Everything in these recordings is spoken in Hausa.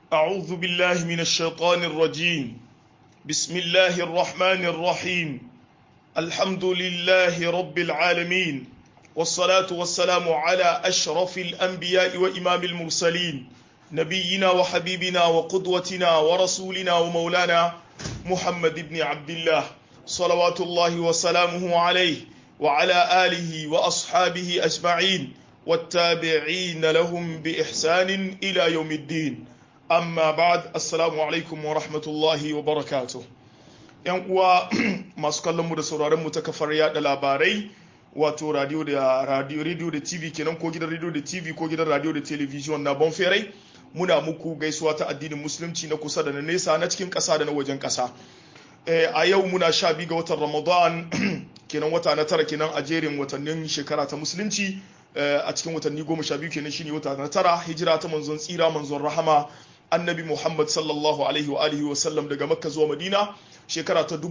أعوذ بالله من الشيطان الرجيم بسم الله الرحمن الرحيم الحمد لله رب العالمين والصلاة والسلام على أشرف الأنبياء وإمام المرسلين نبينا وحبيبنا وقدوتنا ورسولنا ومولانا محمد بن عبد الله صلوات الله وسلامه عليه وعلى آله وأصحابه أجمعين والتابعين لهم بإحسان إلى يوم الدين amma ba'ad assalamu alaikum wa rahmatullahi wa barakatuh yan uwa masu kallon mu da sauraron mu ta kafar yada labarai wato radio da radio radio da tv kenan ko gidan radio da tv ko gidan radio da television na bonferai muna muku gaisuwa ta addinin musulunci na kusa da na nesa na cikin kasa da na wajen kasa a yau muna sha biyu ga watan ramadan kenan wata na tara kenan a jerin watannin shekara ta musulunci a cikin watanni goma sha biyu kenan shine wata na tara hijira ta manzon tsira manzon rahama annabi Muhammad sallallahu alaihi wa alihi wa sallam daga Makka zuwa Madina shekara ta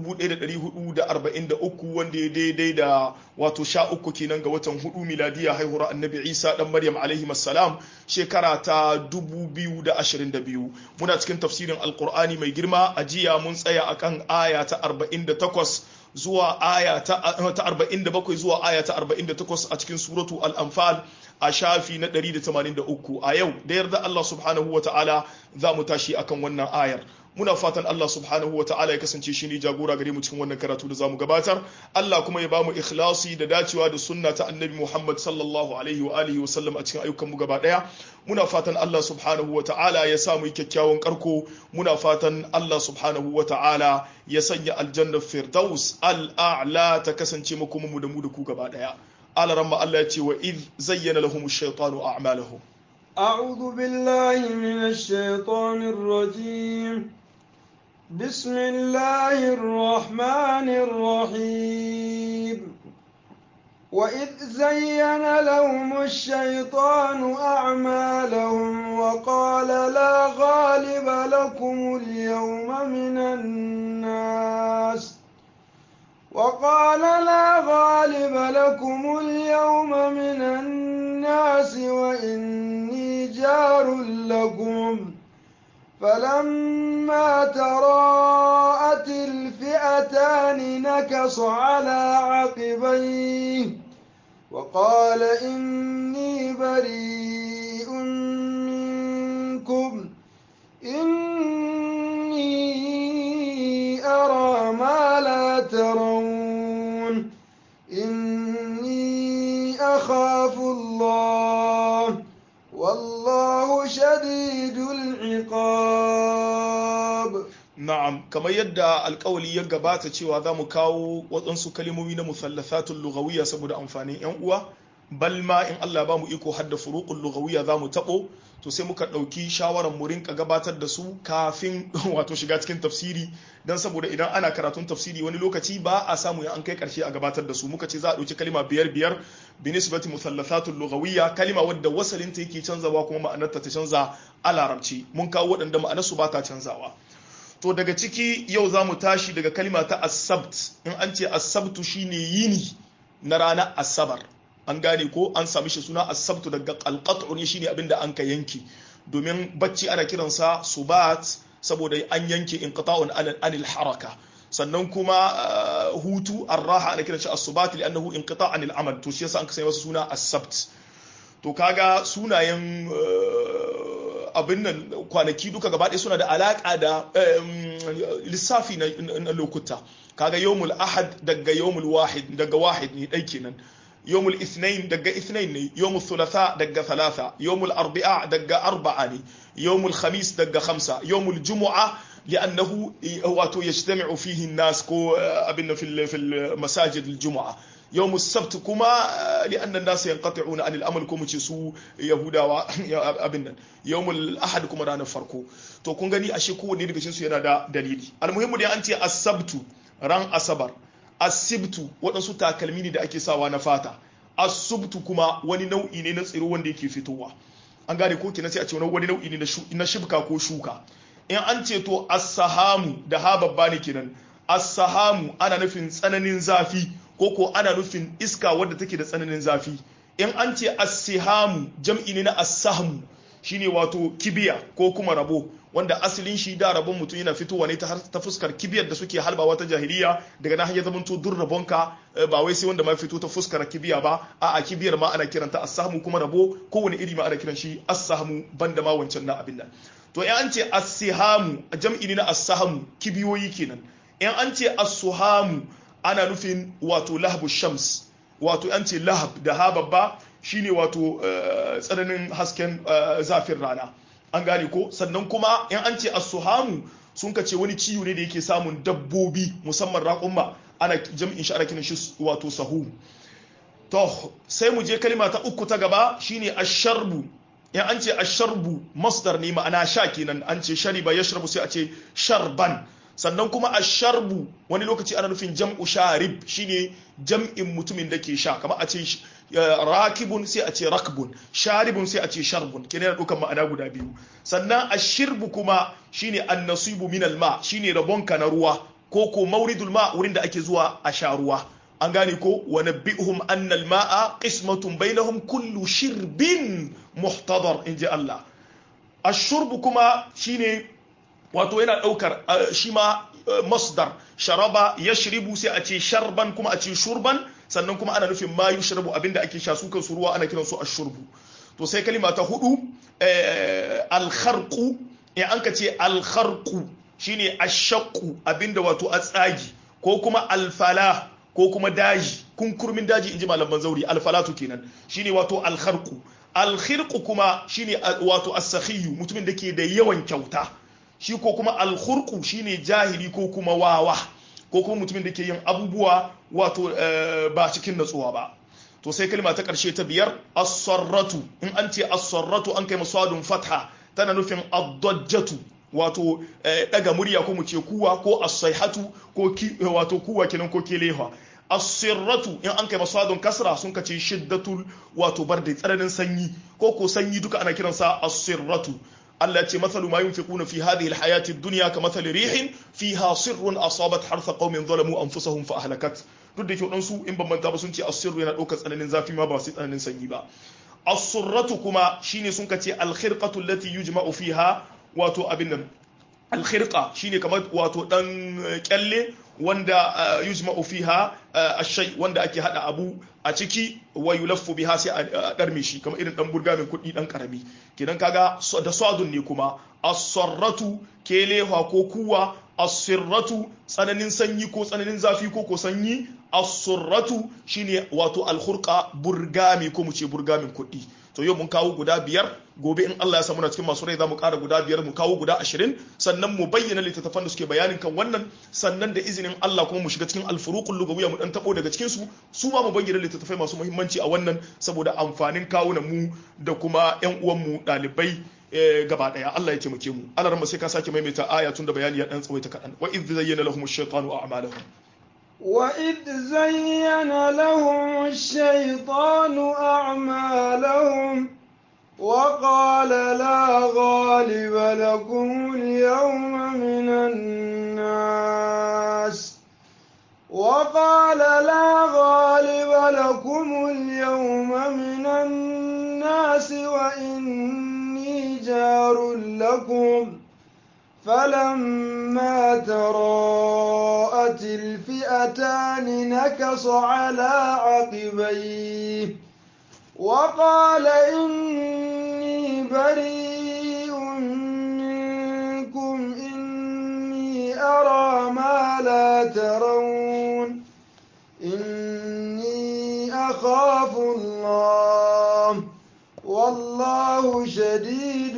1443 wanda ya daidai da wato sha uku kenan ga watan hudu miladiya haihuwar annabi Isa dan Maryam alaihi salam shekara ta 2022 muna cikin tafsirin alkur'ani mai girma a jiya mun tsaya akan aya ta 48 zuwa aya ta 47 zuwa aya ta 48 a cikin suratu al-anfal a shafi na 183 a yau da yarda Allah subhanahu wa ta'ala za mu tashi akan wannan ayar muna fatan Allah subhanahu wa ta'ala ya kasance shi ne jagora gare mu cikin wannan karatu da zamu gabatar Allah kuma ya ba mu ikhlasi da dacewa da sunna ta annabi Muhammad sallallahu alaihi wa alihi wa sallam a cikin ayyukan mu gaba daya muna fatan Allah subhanahu wa ta'ala ya sa mu yi kyakkyawan karko muna fatan Allah subhanahu wa ta'ala ya sanya aljannar firdaus al-a'la ta kasance mu kuma mu da mu da ku gaba daya على رمى الله يتي وإذ زين لهم الشيطان أعمالهم أعوذ بالله من الشيطان الرجيم بسم الله الرحمن الرحيم وإذ زين لهم الشيطان أعمالهم وقال لا غالب لكم اليوم من الناس وقال لا غالب لكم اليوم من الناس وإني جار لكم فلما تراءت الفئتان نكص على عقبيه وقال إني بريء منكم إني أرى ما لا ترون إني أخاف الله والله شديد العقاب na'am kamar yadda alkawali ya gabata cewa za mu kawo waɗansu kalimomi na musallathatul lughawiyya saboda amfanin yan uwa bal ma in Allah ba mu iko hadda furuqul lughawiyya za mu tabo to sai muka ɗauki shawarar mu rinka gabatar da su kafin wato shiga cikin tafsiri dan saboda idan ana karatun tafsiri wani lokaci ba a samu ya an kai karshe a gabatar da su muka ce za a ɗauki kalima biyar biyar bi nisbati musallathatul lughawiyya kalima wadda wasalin ta yake canzawa kuma ma'anarta ta canza a larabci mun kawo waɗanda ma'anarsu ba ta canzawa to daga ciki yau za mu tashi daga kalima ta asabt in an ce asabtu shine yini na ranar asabar an gane ko an sami shi suna asabtu daga alqat'u ne shine abinda an ka yanki domin bacci ana kiransa subat saboda an yanke inqita'un anil haraka sannan kuma hutu arraha ana kiransa as-subat li'annahu inqita' anil amal to shi yasa an ka sanya masa suna asabt to kaga sunayen abin nan kwanaki duka gaba ɗaya suna da alaƙa da lissafi na lokuta kaga yawmul ahad daga yawmul wahid daga wahid ne ɗai kenan yawmul ithnain daga ithnain ne yawmul thulatha daga thalatha yawmul arbi'a daga arba'a ne yawmul khamis daga khamsa yawmul jumu'a لأنه واتو يجتمع فيه الناس كو أبنا في في المساجد الجمعة يوم السبت كما لأن الناس ينقطعون عن الأمل كم تسو يهودا أبنا يوم الأحد كما رانا فرقو to kun gani ashe kowanne daga cikin su yana da dalili almuhimmu dai an ce asabtu ran asabar asibtu waɗansu takalmi ne da ake sawa na fata asubtu kuma wani nau'i ne na tsiro wanda yake fitowa an gane ko kenan sai a ce wani nau'i ne na shibka ko shuka in an ce to as-sahamu da ha babba ne kenan as-sahamu ana nufin tsananin zafi ko ko ana nufin iska wadda take da tsananin zafi in an ce as-sihamu jam'i ne na as-sahmu shine wato kibiya ko kuma rabo wanda asalin shi da rabon mutum yana fitowa ne ta fuskar kibiyar da suke halbawa ta jahiliya daga nan ya zamanto dur rabonka ba wai sai wanda ma fito ta fuskar kibiya ba a a kibiyar ma ana kiranta as-sahmu kuma rabo kowane iri ma ana kiran shi as-sahmu banda ma wancan na abin nan to in an ce as-sihamu jam'i ne na as-sahmu kibiyoyi kenan in an ce as-suhamu ana nufin wato lahabu shams wato an ce lahab da ha babba shine wato tsananin hasken zafin rana an gane ko sannan kuma in an ce as-suhamu sun kace wani ciwo ne da yake samun dabbobi musamman raƙumma ana jam'in shi ana kiran shi wato sahu to sai mu je kalma ta uku ta gaba shine ash-sharbu in an ce ash-sharbu masdar ne ma'ana sha kenan an ce shariba yashrabu sai a ce sharban sannan kuma ash-sharbu wani lokaci ana nufin jam'u sharib shine jam'in mutumin da ke sha kamar a ce rakibun sai a ce rakbun sharibun sai a ce sharbun kenan yana dukan ma'ana guda biyu sannan ashirbu kuma shine annasibu min alma shine rabonka na ruwa ko ko mauridul ma wurin da ake zuwa a sha ruwa an gane ko wa nabbihum anna almaa qismatun bainahum kullu shirbin muhtadar inji Allah ashurbu kuma shine wato yana daukar shi ma masdar sharaba yashribu sai a ce sharban kuma a ce shurban sannan kuma ana nufin ma yushrabu abinda ake sha su kansu ruwa ana kiran su ashurbu to sai kalima ta hudu alkharqu in an ka ce alkharqu shine ashaqqu abinda wato a tsagi ko kuma alfala ko kuma daji kunkurmin daji inji malaman zauri alfalatu kenan shine wato alkharqu alkhirqu kuma shine wato as-sakhiyu mutumin da ke da yawan kyauta shi ko kuma alkhurqu shine jahili ko kuma wawa ko kuma mutumin da ke yin abubuwa wato ba cikin natsuwa ba to sai kalma ta karshe ta biyar as-sarratu in an ce as-sarratu an kai masadun fatha tana nufin ad-dajjatu wato daga murya ko mu ce kuwa ko as-sayhatu ko wato kuwa kenan ko keleha as-sirratu in an kai masadun kasra sun kace shiddatul wato barda tsananin sanyi ko ko sanyi duka ana kiransa as-sirratu Allah ce mathalu ma yunfiquna fi hadhihi alhayati ad-dunya ka mathali rihin fiha sirrun asabat hartha qaumin zalamu anfusahum fa ahlakat duk da kyau su in ban manta ba sun ce as-sirru yana daukar tsananin zafi ma ba sai tsananin sanyi ba as-surratu kuma shine sun kace al-khirqatu allati yujma'u fiha wato abin nan al-khirqa shine kamar wato dan kyalle wanda yujma'u fiha ash-shay wanda ake hada abu a ciki wa yulaffu biha sai a darme shi kamar irin dan burgamin kuɗi dan karami kenan kaga da sadun ne kuma as-sarratu kelewa ko kuwa as-sirratu tsananin sanyi ko tsananin zafi ko ko sanyi as-surratu shine wato al-khurqa burgami ko mu ce burgamin kuɗi to yau mun kawo guda biyar gobe in Allah ya samu na cikin masu rai za mu ƙara guda biyar mu kawo guda ashirin sannan mu bayyana littattafan da suke bayanin kan wannan sannan da izinin Allah kuma mu shiga cikin alfuruqul lugawiyya mu dan tabo daga cikin su su ma mu bayyana littattafai masu muhimmanci a wannan saboda amfanin kawunan mu da kuma ƴan uwan mu dalibai gaba daya Allah ya taimake mu Allah ran sai ka sake maimaita aya tun da bayani ya dan tsawaita kadan wa idh zayyana lahum ash-shaytanu a'malahum وإذ زين لهم الشيطان أعمالهم وقال لا غالب لكم اليوم من الناس وقال لا غالب لكم اليوم من الناس وإني جار لكم فلما تراءت الفئتان نكص على عقبيه وقال إني بريء منكم إني أرى ما لا ترون إني أخاف الله والله شديد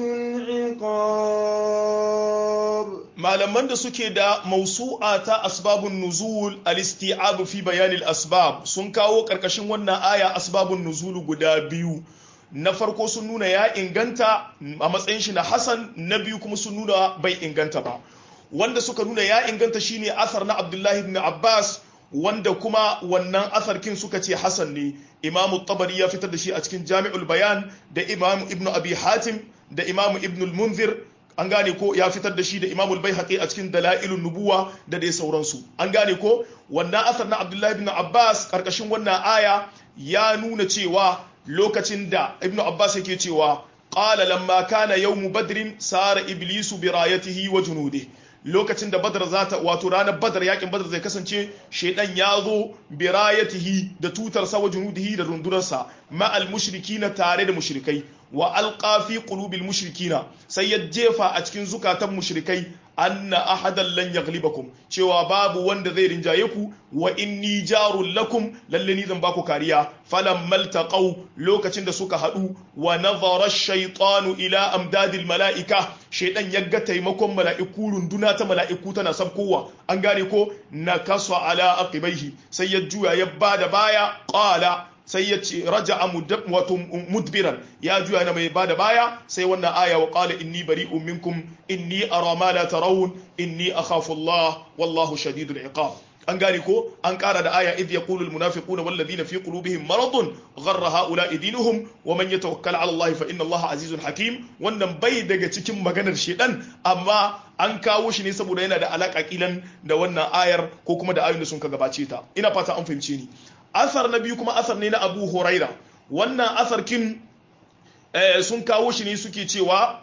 العقاب malaman da suke da mausu'a ta asbabun nuzul al-isti'ab fi bayan al-asbab sun kawo karkashin wannan aya asbabun nuzul guda biyu na farko sun nuna ya inganta a matsayin shi na hasan na biyu kuma sun nuna bai inganta ba wanda suka nuna ya inganta shine asar na abdullahi ibn abbas wanda kuma wannan asarkin suka ce hasan ne imamu tabari ya fitar da shi a cikin jami'ul bayan da imamu ibn abi hatim da imamu ibn al-munzir an gane ko ya fitar da shi da imamul baihaqi a cikin dalailun nubuwa da dai sauransu an gane ko wannan asar na abdullahi ibn abbas karkashin wannan aya ya nuna cewa lokacin da ibn abbas yake cewa qala lamma kana yawmu badrin sara iblisu bi rayatihi wa junudihi lokacin da badar za ta wato ranar badar yakin badar zai kasance shaidan ya zo birayatihi da tutar sa wa junudihi da rundunarsa ma'al mushrikina tare da mushrikai wa alqa fi qulubil mushrikina sai ya jefa a cikin zukatan mushrikai anna ahadan lan yaghlibakum cewa babu wanda zai rinjaye ku wa inni jarul lakum lalle ni zan baku kariya falam maltaqaw lokacin da suka hadu wa nazara ash-shaytanu ila amdadil malaika shaydan ya ga taimakon mala'iku runduna ta mala'iku tana sabkowa an gane ko nakasa ala aqibaihi sai ya juya ya bada baya qala sai ya ce raja wato mudbiran ya juya na mai bada baya sai wannan aya wa qala inni bari'un minkum inni ara ma la tarawun inni akhafu Allah wallahu shadidul iqab an gane ko an kara da aya idh yaqulu almunafiquna wal ladina fi qulubihim maradun gharra haula'i dinuhum wa man yatawakkal ala Allah fa inna Allah azizun hakim wannan bai daga cikin maganar shedan amma an kawo shi ne saboda yana da alaka kilan da wannan ayar ko kuma da ayoyin da sun ka gabace ta ina fata an fahimce ni asar na biyu kuma asar ne na abu huraira wannan asar kin sun kawo shi ne suke cewa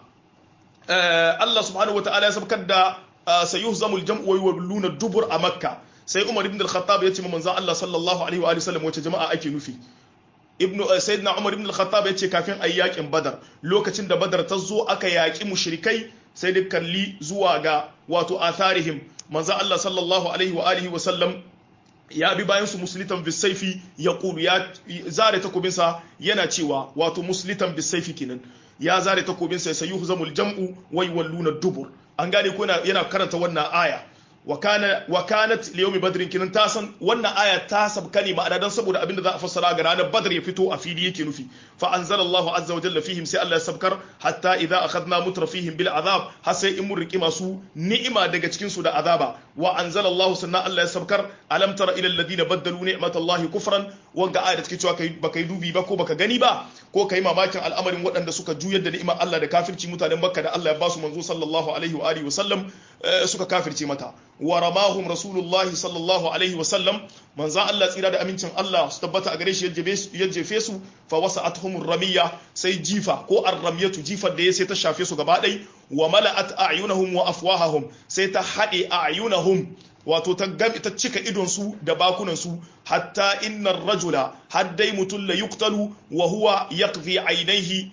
Allah subhanahu wa ta'ala ya sabkar da sayuh zamul jam'u wa yawluna dubur a makka sai umar ibn al-khattab ya ce ma manzon Allah sallallahu alaihi wa sallam wace jama'a ake nufi ibnu sayyidina umar ibn al-khattab ya ce kafin ayi yakin badar lokacin da badar ta zo aka yaki mushrikai sai da kalli zuwa ga wato atharihim manzon Allah sallallahu alaihi wa alihi wa sallam ya bi bayan su muslitan bisaifi ya kulu ya zare takobinsa yana cewa wato muslitan bisaifi kenan ya zare takobinsa sai yuhu zamul jam'u wai walluna dubur an gane ko yana karanta wannan aya wa kana wa kanat li yawmi badrin kinan ta san wannan aya ta sabka ne ma'ana dan saboda abinda za a fassara ga ranar badr ya fito a fili yake nufi fa anzala Allah azza wa jalla fihim sai Allah ya sabkar hatta idza akhadna mutrafihim bil azab har sai in mun riki masu ni'ima daga cikin su da azaba wa anzala Allah sannan Allah ya sabkar alam tara ila alladhina baddalu ni'matallahi kufran wanga aya da take cewa kai baka yi dubi ba ko baka gani ba ko kai mamakin al'amarin waɗanda suka juyar da ni'imar Allah da kafirci mutanen Makka da Allah ya ba su manzo sallallahu alaihi wa alihi wa sallam suka kafirce mata wa ramahum rasulullahi sallallahu alaihi wa sallam manzan Allah tsira da amincin Allah su tabbata a gare shi ya jefe su fa wasa'atuhum ramiya sai jifa ko arramiyatu jifar da ya sai ta shafe su gaba ɗai wa mala'at a'yunahum wa afwahahum sai ta haɗe a'yunahum wato ta gami ta cika idon su da bakunan su hatta innar rajula haddai mutum la yuqtalu wa huwa yaqdi ainihi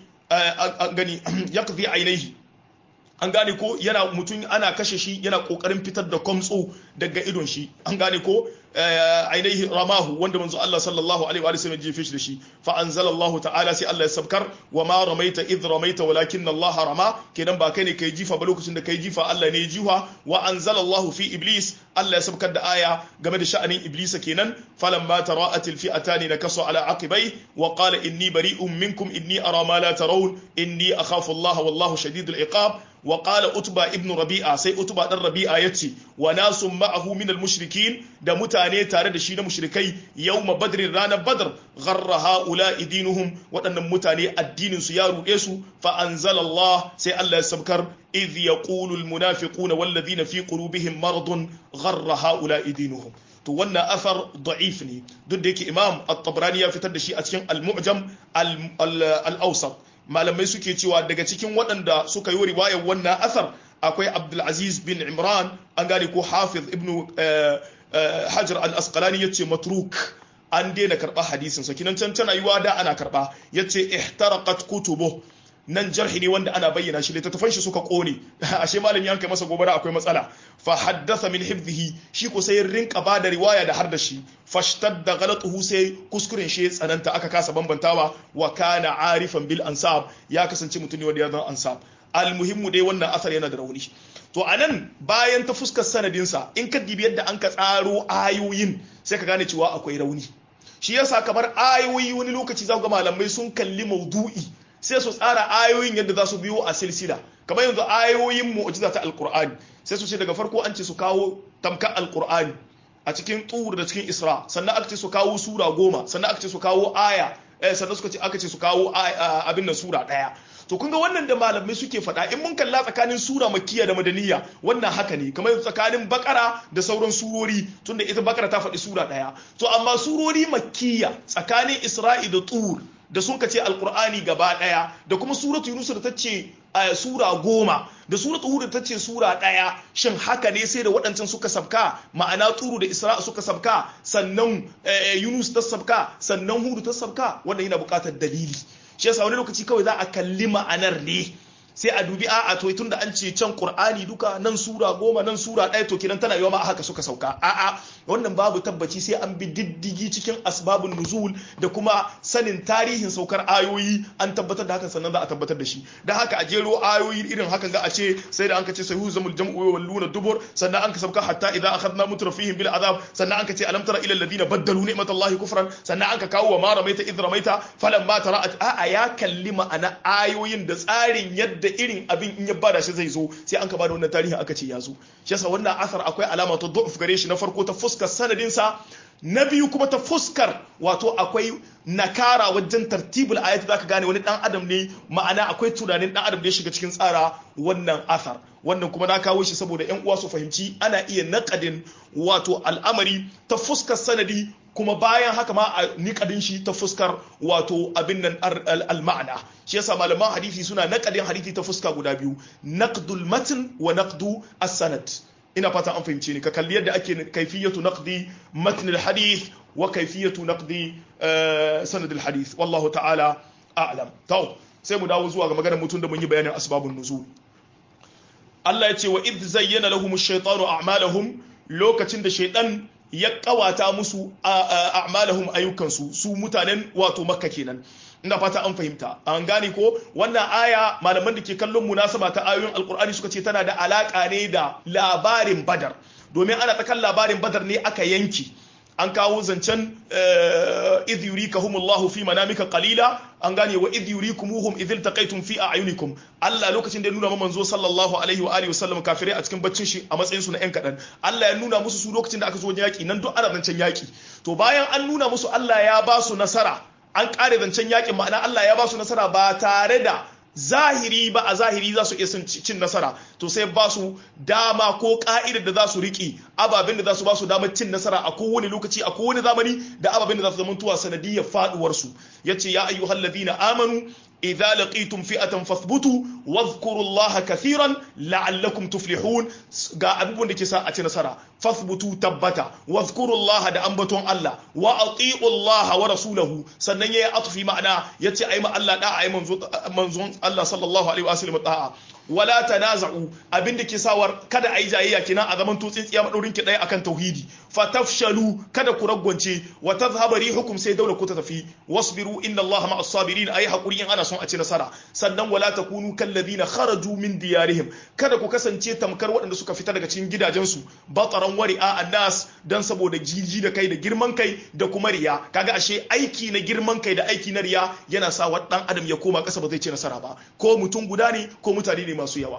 gani yaqdi ainihi an gane ko yana mutum ana kashe shi yana kokarin fitar da kwamtso daga idon shi an gane ko ainihi ramahu wanda manzo Allah sallallahu alaihi wa sallam jefe shi da shi fa anzala Allah ta'ala sai Allah ya sabkar wa ma ramaita id ramaita walakin Allah rama kenan ba kai ne kai jifa ba lokacin da kai jifa Allah ne ya jifa wa anzala Allah fi iblis Allah ya sabkar da aya game da sha'anin iblis kenan falamma tara'at al fi'atan nakasu ala aqibai wa qala inni bari'un minkum inni ara ma la tarawun inni akhafu Allah wallahu shadidul iqab wa qala utba ibn rabi'a sai utba dan rabi'a yace wa nasum ma'ahu min al mushrikin da mutane tare da shi na mushrikai yawma badrin ranar badr gharra haula dinuhum waɗannan mutane addinin su ya ruɗe su fa anzala Allah sai Allah ya sabkar idh yaqulu al munafiquna wal ladina fi qulubihim maradun gharra haula dinuhum to wannan asar da'if ne duk da yake imam at-tabrani ya fitar da shi a cikin al-mu'jam al-awsat malamai suke cewa daga cikin waɗanda suka yi riwayar wannan asar akwai abdulaziz bin imran an gane ko hafiz ibnu hajar al-asqalani yace matruk an daina karɓa hadisin sa kinan can tana yiwa da ana karɓa yace ihtaraqat kutubu nan jarhi ne wanda ana bayyana shi littattafan shi suka kone ashe malami an kai masa gobara akwai matsala fa haddatha min hifdhihi shi ko sai rinka ba da riwaya da har da shi fashtadda ghalatuhu sai kuskuren shi tsananta aka kasa bambantawa wa kana arifan bil ansab ya kasance mutum ne wanda ya zan ansab almuhimmu dai wannan asar yana da rauni to anan bayan ta fuskar sanadinsa in ka dibi yadda an ka tsaro ayoyin sai ka gane cewa akwai rauni shi yasa kamar ayoyi wani lokaci za ga malamai sun kalli maudu'i sai su tsara ayoyin yadda za su biyo a silsila kamar yanzu ayoyin mu'jiza ta alqur'ani sai su ce daga farko an ce su kawo tamkar alqur'ani a cikin tur da cikin isra sannan aka ce su kawo sura goma sannan aka ce su kawo aya sannan suka ce aka ce su kawo abin nan sura daya to kun ga wannan da malamai suke faɗa in mun kalla tsakanin sura makkiya da madaniya wannan haka ne kamar tsakanin bakara da sauran surori tunda ita bakara ta faɗi sura ɗaya to amma surori makkiya tsakanin isra'i da tur da sun ka ce alqur'ani gaba daya da kuma suratu yunus da ta ce sura goma da suratu hud ta ce sura daya shin haka ne sai da waɗancan suka sabka ma'ana turu da isra'a suka sabka sannan yunus ta sabka sannan hudu ta sabka wannan yana buƙatar dalili shi yasa wani lokaci kawai za a kalli ma'anar ne sai a dubi a'a to tun da an ce can qur'ani duka nan sura goma nan sura ɗaya to kiran tana yawa ma haka suka sauka a'a wannan babu tabbaci sai an bi diddigi cikin asbabun nuzul da kuma sanin tarihin saukar ayoyi an tabbatar da hakan sannan za a tabbatar da shi da haka a jero ayoyi irin hakan ga a ce sai da an ka ce sahihu zamul jam'u wa walluna dubur sannan an ka sauka hatta idza akhadna mutrafihim bil azab sannan an ka ce alam tara ila alladhina baddalu ni'matallahi kufran sannan an ka kawo wa ma ramaita idh ramaita falamma tara'at a'a ya kalli ma'ana ayoyin da tsarin yadda da irin abin in ya bada shi zai zo sai an ka bada wannan tarihi aka ce ya zo shi yasa wannan asar akwai alama ta du'uf gare shi na farko ta fuskar sanadin sa na biyu kuma ta fuskar wato akwai nakara wajen tartibul ayat zaka gane wani dan adam ne ma'ana akwai tunanin dan adam da ya shiga cikin tsara wannan asar wannan kuma na kawo shi saboda yan uwa su fahimci ana iya naƙadin wato al'amari ta fuskar sanadi kuma bayan haka ma a niƙadin shi ta fuskar wato abin nan al-ma'ana shi yasa malaman hadisi suna naƙadin hadisi ta fuska guda biyu naqdul matn wa naqdu as-sanad ina fata an fahimce ni ka kalli yadda ake kaifiyatu naqdi matn al-hadith wa kaifiyatu naqdi sanad al-hadith wallahu ta'ala a'lam to sai mu dawo zuwa ga maganar mutum da mun yi bayanin asbabun nuzul Allah ya ce wa idh zayyana lahum ash-shaytanu a'malahum lokacin da shaytan ya kawata musu a'malahum ayyukansu su mutanen wato makka kenan ina fata an fahimta an gane ko wannan aya malaman da ke kallon munasaba ta ayoyin alkur'ani suka ce tana da alaka ne da labarin badar domin ana tsakan labarin badar ne aka yanki an kawo zancen idh yurikahumullahu fi manamika qalila an gane wa idh yurikumuhum idh iltaqaytum fi a'yunikum Allah lokacin da ya nuna manzo sallallahu alaihi wa alihi wasallam kafirai a cikin baccin shi a matsayin su na yan kadan Allah ya nuna musu su lokacin da aka zo yaki nan duk ana zancen yaki to bayan an nuna musu Allah ya ba su nasara an kare zancen yakin ma'ana Allah ya ba su nasara ba tare da zahiri ba a zahiri za su iya cin nasara to sai ba su dama ko ka'idar da za su riƙe ababen da za su ba su damar cin nasara a kowane lokaci a kowane zamani da ababen da za su zamantuwa sanadiyar faduwarsu ya ce ya ayyuhal ladina amanu idza laqitum fi'atan fathbutu wadhkuru allaha kathiran la'allakum tuflihun ga abubuwan da ke sa a ci nasara fathbutu tabbata wadhkuru allaha da ambaton Allah wa ati'u allaha wa rasulahu sannan yayi atfi ma'ana yace ai ma Allah da ai manzo manzon Allah sallallahu alaihi wa sallam da'a wala tanaza'u abinda ke sawar kada ayi jayayya kina a zaman tutsin tsiya madaurin ki daya akan tauhidi fatafshalu kada ku ragwance wa tadhhabu rihukum sai daula ku ta tafi wasbiru inna Allah ma'as sabirin ayi hakuri in ana son a ci nasara sannan wala takunu kal ladina kharaju min diyarihim kada ku kasance tamkar waɗanda suka fita daga cikin gidajensu bataran wari'a annas dan saboda jiji da kai da girman kai da kuma riya kaga ashe aiki na girman kai da aiki na riya yana sa wa dan adam ya koma kasa ba zai ci nasara ba ko mutum guda ne ko mutane ne masu yawa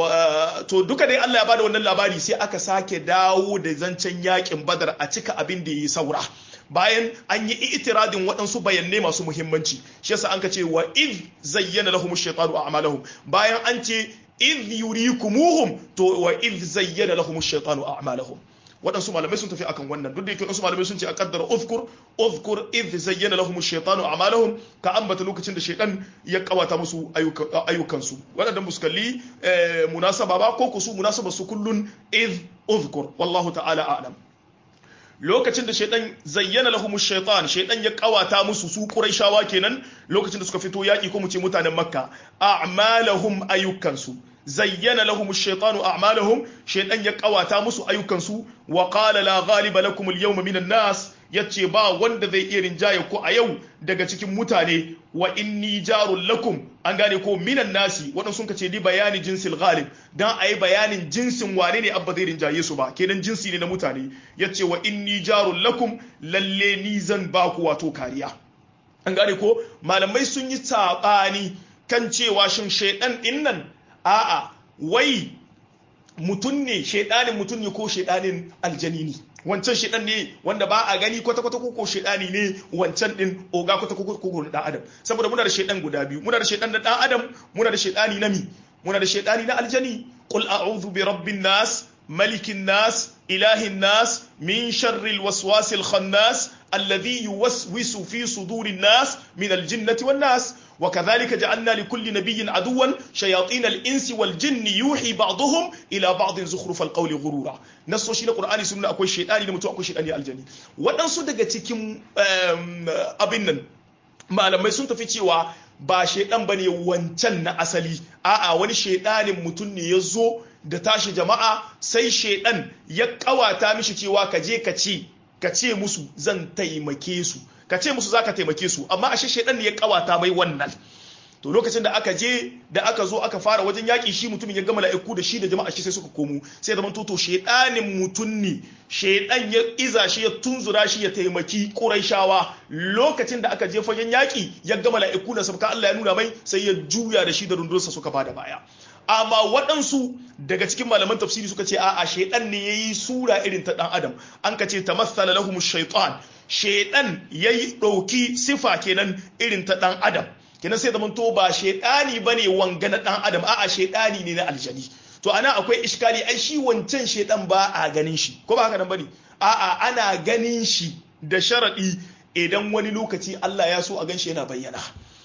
to duka dai Allah ya bada wannan labari sai aka sake dawo da zancen yakin badar a cika abin da yi saura bayan an yi itiradin waɗansu bayanai masu muhimmanci shi yasa an ka ce wa iz zayyana lahum ash-shaytanu a'malahum bayan an ce iz yurikumuhum to wa iz zayyana lahum ash-shaytanu a'malahum waɗansu malamai sun tafi akan wannan duk da yake waɗansu malamai sun ce a kaddara uzkur uzkur idh zayyana lahum ash-shaytanu a'malahum ka ambata lokacin da shaytan ya kawata musu ayyukansu waɗannan muskalli munasaba ba ko kusu munasaba su kullun idh uzkur wallahu ta'ala a'lam lokacin da shaidan zayyana lahum shaitan shaidan ya kawata musu su quraishawa kenan lokacin da suka fito yaki ko mu ce mutanen makka a'malahum ayyukansu zayyana lahum ash-shaytanu a'malahum shaytan ya kawata musu ayyukansu wa qala la ghaliba lakum al-yawma minan nas yace ba wanda zai iya rinjaye ku a yau daga cikin mutane wa inni jarul lakum an gane ko minan nasi wadan sun kace di bayani jinsil ghalib dan ayi bayanin jinsin wane ne abba zai rinjaye su ba kenan jinsi ne na mutane yace wa inni jarul lakum lalle ni zan ba ku wato kariya an gane ko malamai sun yi sabani kan cewa shin shaydan din nan a'a wai mutum ne shaidanin mutum ne ko shaidanin aljani ne wancan shaidan ne wanda ba a gani kwata-kwata ko shaidani ne wancan din oga kwata-kwata ko dan adam saboda muna da shaidan guda biyu muna da shaidan na dan adam muna da shaidani na mi muna da shaidani na aljani qul a'udhu bi rabbin nas malikin nas ilahin nas min sharril waswasil khannas alladhi yuwaswisu fi sudurin nas min aljinnati wan nas وكذلك جعلنا لكل نبي عدوا شياطين الانس والجن يوحي بعضهم الى بعض زخرف القول غرورا nasso shi na qur'ani sun akwai shaytani da mutum akwai shaytani aljani waɗansu daga cikin abin nan malamai sun tafi cewa ba shaidan bane wancan na asali a'a wani shaidanin mutum ne ya zo da tashi jama'a sai shaidan ya kawata mishi cewa ka je ka ce ka ce musu zan taimake su ka ce musu zaka taimake su amma ashe shaidan ne ya kawata mai wannan to lokacin da aka je da aka zo aka fara wajen yaƙi shi mutumin ya gama mala'iku da shi da jama'a shi sai suka komo sai zaman toto shedanin mutum ne shedan ya iza shi ya tunzura shi ya taimaki quraishawa lokacin da aka je fagen yaƙi ya gama mala'iku da sabka Allah ya nuna mai sai ya juya da shi da rundunsa suka bada baya amma waɗansu daga cikin malaman tafsiri suka ce a'a shedan ne yayi sura irin ta dan adam an ka ce tamassala lahum shaytan shedan yayi ɗauki sifa kenan irin ta dan adam kenan sai zaman to ba shedani bane wanga na dan adam a'a shedani ne na aljani to ana akwai iskali ai shi wancan shedan ba a ganin shi ko ba haka nan bane a'a ana ganin shi da sharadi idan wani lokaci Allah ya so a gan shi yana bayyana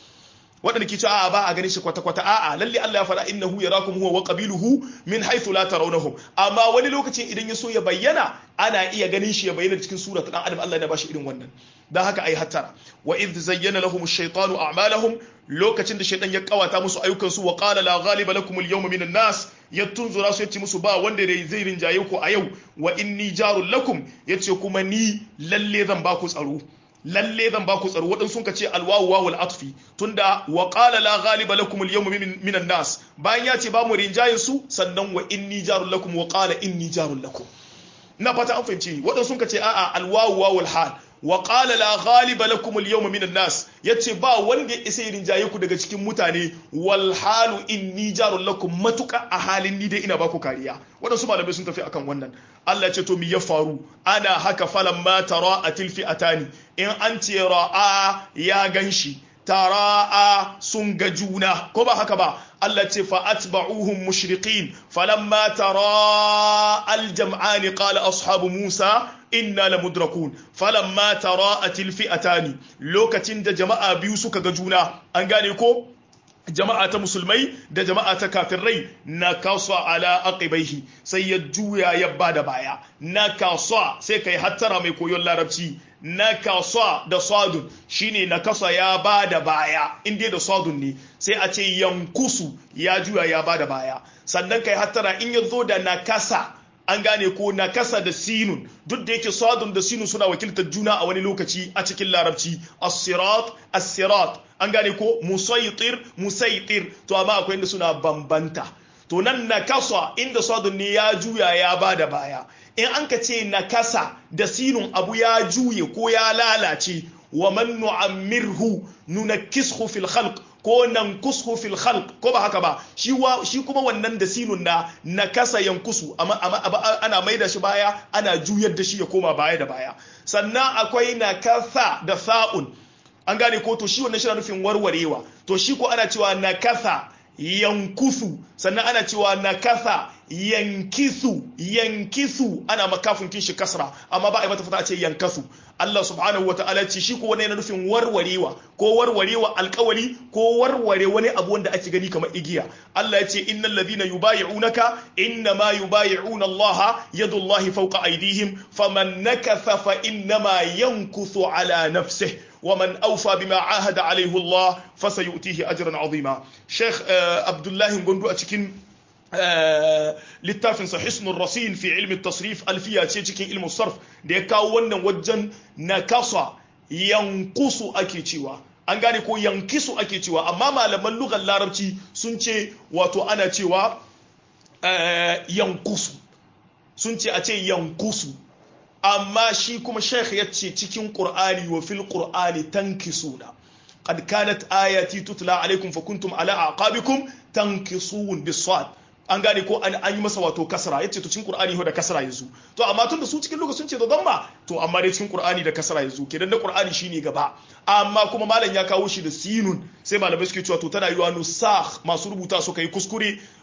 waɗanda ke cewa a'a ba a ganin shi kwata-kwata a'a lalle Allah ya faɗa innahu yarakum huwa wa qabiluhu min haythu la tarawnahum amma wani lokacin idan ya so ya bayyana ana iya ganin shi ya bayyana cikin sura ta dan adam Allah ya bashi irin wannan dan haka ai hattara wa idh zayyana lahum ash-shaytanu a'malahum lokacin da shaytan ya kawata musu ayyukan su wa qala la ghaliba lakum al-yawma minan nas ya tunzura su yace musu ba wanda da zai rinjaye ku a yau wa inni jarul lakum yace kuma ni lalle zan ba ku tsaro lalle zan ba ku tsaro waɗansu sun ce alwawu wawul atfi tunda wa qala la ghaliba lakum al yawma minan nas bayan ya ce ba mu rinjayin su sannan wa inni jarul lakum wa qala inni jarul lakum na fata an fahimci waɗansu sun ce a'a alwawu wawul hal wa qala la ghaliba lakum al yawma minan nas yace ba wanda ya isa rinjaye ku daga cikin mutane wal halu inni jarul lakum matuka a halin ni dai ina ba ku kariya waɗansu malamai sun tafi akan wannan Allah ce to mi ya faru ana haka falan ma tara atil fi'atani in an ce ra'a ya ganshi tara'a sun ga juna ko ba haka ba Allah ce fa atba'uhum mushriqin falamma tara al-jam'an qala ashabu Musa inna lamudrakun falamma tara'at al-fi'atani lokacin da jama'a biyu suka ga juna an gane ko jama'a ta musulmai da jama'a ta kafirai na kasa ala aqibaihi sai ya juya ya bada baya na kasa sai kai hattara mai koyon larabci na kasa da sadun shine na kasa ya bada baya inda da sadun ne sai a ce yankusu ya juya ya bada baya sannan kai hattara in ya zo da nakasa an gane ko nakasa da sinun duk da yake sadun da sinun suna wakiltar juna a wani lokaci a cikin larabci as-sirat as-sirat an gane ko musaitir musaitir to amma akwai inda suna bambanta to nan nakasa inda sadun ne ya juya ya bada baya in an ka ce nakasa da sinun abu ya juye ko ya lalace wa man nu'ammirhu nunakkishu fil khalq ko nan kushu fil khalq ko ba haka ba shi shi kuma wannan da sinun na nakasa yankusu amma ana maida shi baya ana juyar da shi ya koma baya da baya sannan akwai nakasa da sa'un an gane ko to shi wannan shi nufin warwarewa to shi ko ana cewa nakasa yankusu sannan ana cewa nakasa yankisu yankisu ana makafin kin shi kasra amma ba a yi mata fata a ce yankasu Allah subhanahu wa ta'ala ce shi ko wani yana nufin warwarewa ko warwarewa alkawali ko warware wani abu wanda ake gani kamar igiya Allah ya ce innal ladhina yubayi'unaka inna ma yubayi'una Allah yadullahi fawqa aydihim faman nakatha fa innama yankuthu ala nafsihi ومن أوفى بما عاهد عليه الله فسيؤتيه أجرا عظيما شيخ عبد الله غندو أتكين littafin sa hisnul rasin fi ilmi tasrif alfiya ce cikin ilmin sarf da ya kawo wannan wajen nakasa yankusu ake cewa an gane ko yankisu ake cewa amma malaman lugar larabci sun ce wato ana cewa yankusu sun ce a ce yankusu amma shi kuma sheikh ya ce cikin qur'ani wa fil qur'ani tankisuna qad kanat ayati tutla alaikum fa kuntum ala aqabikum tankisun bisad an gane ko an yi masa wato kasra yace to cikin qur'ani da kasra yanzu to amma tun da su cikin lokacin ce da damma to amma dai cikin qur'ani da kasra yanzu kenan da qur'ani shine gaba amma kuma malam ya kawo shi da sinun sai malamai suke cewa to tana yiwa nusakh masu rubuta suka yi kuskure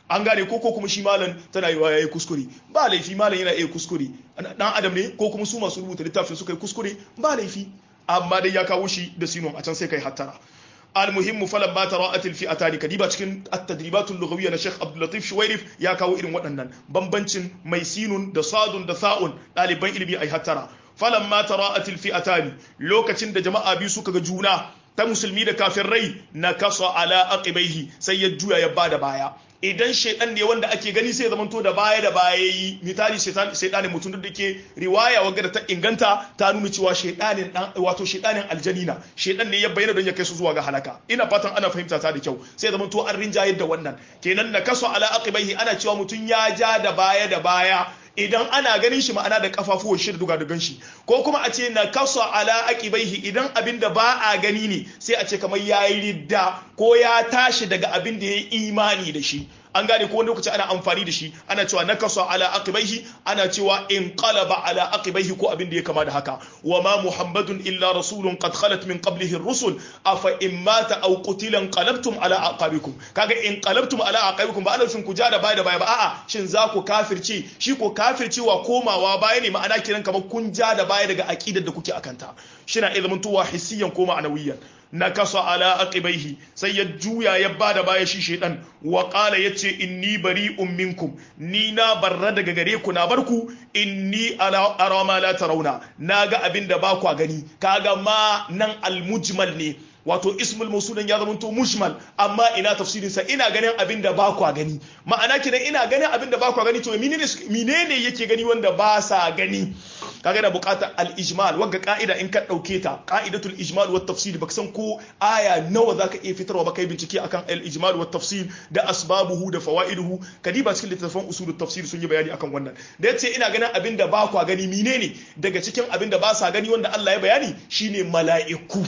an gane ko ko kuma shi malam tana yi yayi kuskure ba laifi malam yana iya kuskure dan adam ne ko kuma su masu rubuta littafin suka yi kuskure ba laifi amma dai ya kawo shi da sinon a can sai kai hattara المهم فلما تراءت الفئتان كديبا cikin at-tadribat al-lughawiyya na Sheikh Abdul Latif Shuwairif ya kawo irin waɗannan bambancin mai sinun da sadun da sa'un ɗaliban ilimi ai hattara falamma tara'at al-fi'atani lokacin da jama'a biyu suka ga juna ta musulmi da kafirai na kasa ala aqibaihi sai ya juya ya bada baya idan shaidan ne wanda ake gani sai zamanto da baya da baya yi misali shaidanin mutum da ke riwaya wanda da ta inganta ta nuna cewa shaidanin dan wato shaidanin aljanina shaidan ne ya bayyana don ya kai su zuwa ga halaka ina fatan ana fahimta ta da kyau sai zamanto an rinjayar da wannan kenan na kaso ala aqibaihi ana cewa mutum ya ja da baya da baya idan ana ganin shi ma'ana da kafafuwan shi da dugadugan shi ko kuma a ce na kaso ala aqibaihi idan abin da ba a gani ne sai a ce kamar yayi ridda ko ya tashi daga abin da ya yi imani da shi an gane ko wani lokaci ana amfani da shi ana cewa nakasa ala aqibaihi ana cewa in qalaba ala aqibaihi ko abin da ya kama da haka wa ma muhammadun illa rasulun qad khalat min qablihi ar-rusul afa in mata aw qutila qalabtum ala aqabikum kaga in qalabtum ala aqabikum ba ana shin ku ja da baya da baya ba a'a shin za ku kafirce shi ko kafircewa komawa baya ne ma'ana kiran kamar kun ja da baya daga aqidar da kuke akanta shi na ilmin tuwa hissiyan ko ma'anawiyan na kasa ala aqibaihi sai ya juya ya bada baya shi shedan wa qala yace inni bari'un minkum ni na barra daga gare ku na barku inni ala ara ma la tarawna naga abinda ba ku gani kaga ma nan almujmal ne wato ismul mausulin ya zamanto mushmal amma ina tafsirin sa ina ganin abin da ba kwa gani ma'ana kidan ina ganin abin da ba kwa gani to menene menene yake gani wanda ba sa gani kaga da bukatar al-ijmal wagga ka'ida in ka dauke ta qa'idatul ijmal wa tafsir baka san ko aya nawa zaka iya fitarwa ba kai bincike akan al-ijmal wa tafsir da asbabuhu da fawaiduhu kadiba cikin littattafan usulut tafsir sun yi bayani akan wannan da yace ina ganin abin da ba kwa gani menene daga cikin abin da ba sa gani wanda Allah ya bayani shine mala'iku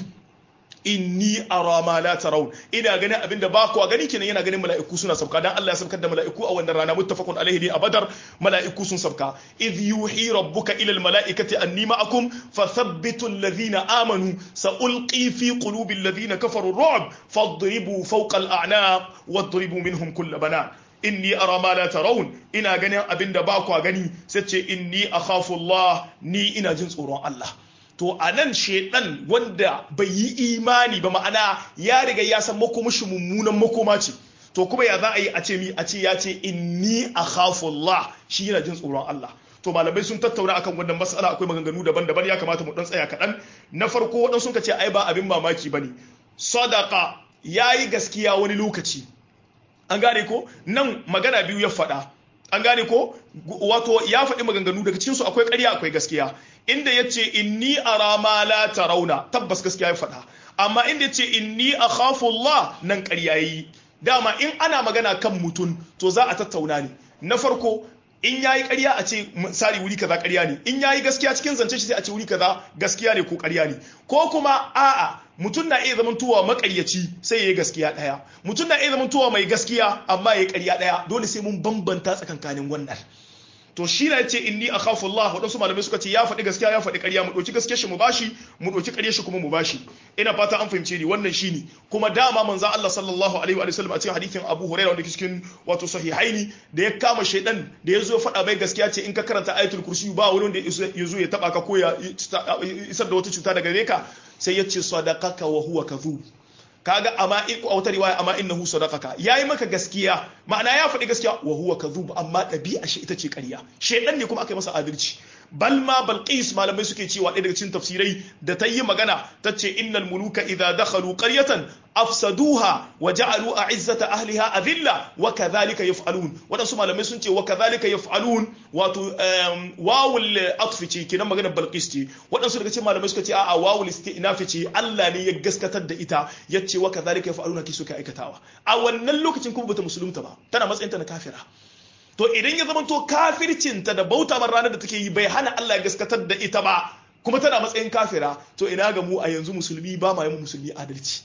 inni ara ma la tarawun ina ganin abin da ba ku gani kenan yana ganin mala'iku suna sabka dan Allah ya sabkar da mala'iku a wannan rana muttafaqun alaihi ne a badar mala'iku sun sabka idh yuhi rabbuka ila al mala'ikati anni ma'akum fathabbitu alladhina amanu sa'ulqi fi qulubi alladhina kafaru ru'b fadribu fawqa al a'naq wadribu minhum kull banan inni ara ma la tarawun ina ganin abin da ba ku gani sai ce inni akhafu Allah ni ina jin tsoron Allah to a nan shaidan wanda bai yi imani ba ma'ana ya riga ya san makomashi mummunan makoma ce to kuma ya za a yi a ce mi a ce ya ce inni akhafullah shi yana jin tsoron Allah to malamai sun tattauna akan wannan mas'ala akwai maganganu daban-daban ya kamata mu dan tsaya kaɗan na farko waɗansu suka ce ai ba abin mamaki bane sadaka yayi gaskiya wani lokaci an gane ko nan magana biyu ya faɗa an gane ko wato ya faɗi maganganu daga cikinsu akwai ƙarya akwai gaskiya inda ya ce inni ara ma la tarawna tabbas gaskiya ya faɗa amma inda ya ce inni akhafu Allah nan ƙarya yi dama in ana magana kan mutum to za a tattauna ne na farko in yayi ƙarya a ce misali wuri kaza ƙarya ne in yayi gaskiya cikin zance shi sai a ce wuri kaza gaskiya ne ko ƙarya ne ko kuma a'a mutum na iya zamantowa makaryaci sai ya yi gaskiya ɗaya mutum na iya zamantowa mai gaskiya amma ya yi ƙarya ɗaya dole sai mun bambanta tsakankanin wannan to shi na ce inni a khafu Allah waɗansu malamai suka ce ya faɗi gaskiya ya faɗi ƙarya mu ɗauki gaskiyar shi mu bashi mu ɗauki ƙaryar shi kuma mu bashi ina fata an fahimce ni wannan shi ne kuma dama manzon Allah sallallahu alaihi wa sallam a cikin hadithin Abu Hurairah wanda ke cikin wato sahihaini da ya kama shaidan da ya zo faɗa mai gaskiya ce in ka karanta ayatul kursi ba wani wanda ya zo ya taba ka ko ya isar da wata cuta daga gare ka sai ya ce sadaqaka wa huwa kadhub kaga amma a wata riwaya amma innahu sadaqaka yayi maka gaskiya ma'ana ya faɗi gaskiya wa huwa kadhub amma ɗabi'a shi ita ce ƙarya shedan ne kuma aka yi masa adalci bal ma balqis malamai suke cewa ɗaya daga cikin tafsirai da ta yi magana ta ce innal muluka idza dakhalu qaryatan afsaduha wa ja'alu a'izzata ahliha adilla wa kadhalika yaf'alun wadansu malamai sun ce wa kadhalika yaf'alun wato wawul atfi ce kenan maganar balqis ce wadansu daga cikin malamai suka ce a'a wawul istinaf ce Allah ne ya gaskatar da ita yace wa kadhalika yaf'aluna ki suka aikatawa a wannan lokacin kuma bata musulunta ba tana matsayin ta na kafira to idan ya zama to kafircinta da bauta man ranar da take yi bai hana Allah ya gaskatar da ita ba kuma tana matsayin kafira to ina ga mu a yanzu musulmi ba ma yi musulmi adalci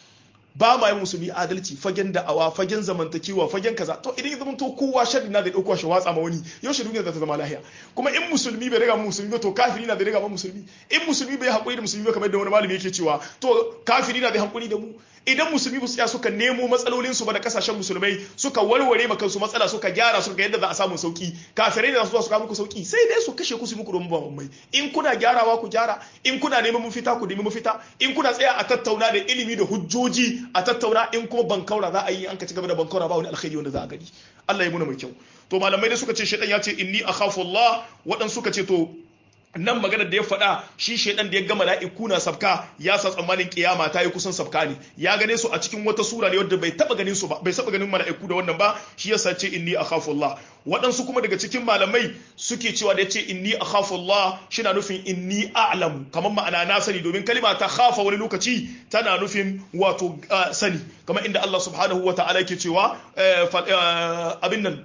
ba ma yi musulmi adalci fagen da'awa fagen zamantakewa fagen kaza to idan ya zama to kowa sharri na da dauko shi watsa ma wani yaushe duniya za ta zama lahiya kuma in musulmi bai riga mu musulmi ba to kafiri na da riga mu musulmi in musulmi bai hakuri da musulmi ba kamar da wani malami yake cewa to kafiri na da hakuri da mu idan musulmi ba su tsaya suka nemo matsalolin su ba da kasashen musulmai suka warware maka su matsala suka gyara suka yadda za a samu sauki kafirai da su su kawo muku sauki sai dai su kashe ku su muku domin ba mai in kuna gyarawa ku gyara in kuna neman mafita ku nemi mafita in kuna tsaya a tattauna da ilimi da hujjoji a tattauna in kuma bankaura za a yi an ka ci gaba da bankaura ba wani alkhairi wanda za a gani Allah ya muna mai kyau to malamai da suka ce shaitan ya ce inni akhafu Allah waɗansu suka ce to nan magana da ya faɗa shi shaidan da ya gama mala'iku na sabka ya sa tsammanin kiyama ta yi kusan sabka ne ya gane su a cikin wata sura ne wadda bai taba ganin su ba bai saba ganin mala'iku da wannan ba shi yasa ce inni akhafu Allah waɗansu kuma daga cikin malamai suke cewa da yace inni akhafu Allah shina nufin inni a'lamu kamar ma'ana na sani domin kalima ta khafa wani lokaci tana nufin wato sani kamar inda Allah subhanahu wa ta'ala yake cewa abin nan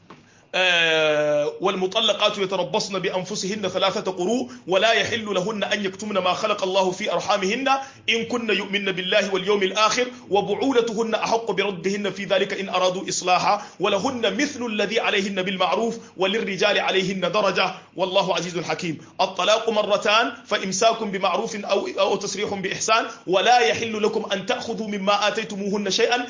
والمطلقات يتربصن بأنفسهن ثلاثة قروء ولا يحل لهن أن يكتمن ما خلق الله في أرحامهن إن كن يؤمن بالله واليوم الآخر وبعولتهن أحق بردهن في ذلك إن أرادوا إصلاحا ولهن مثل الذي عليهن بالمعروف وللرجال عليهن درجة والله عزيز حكيم الطلاق مرتان فإمساك بمعروف أو, أو تسريح بإحسان ولا يحل لكم أن تأخذوا مما آتيتموهن شيئا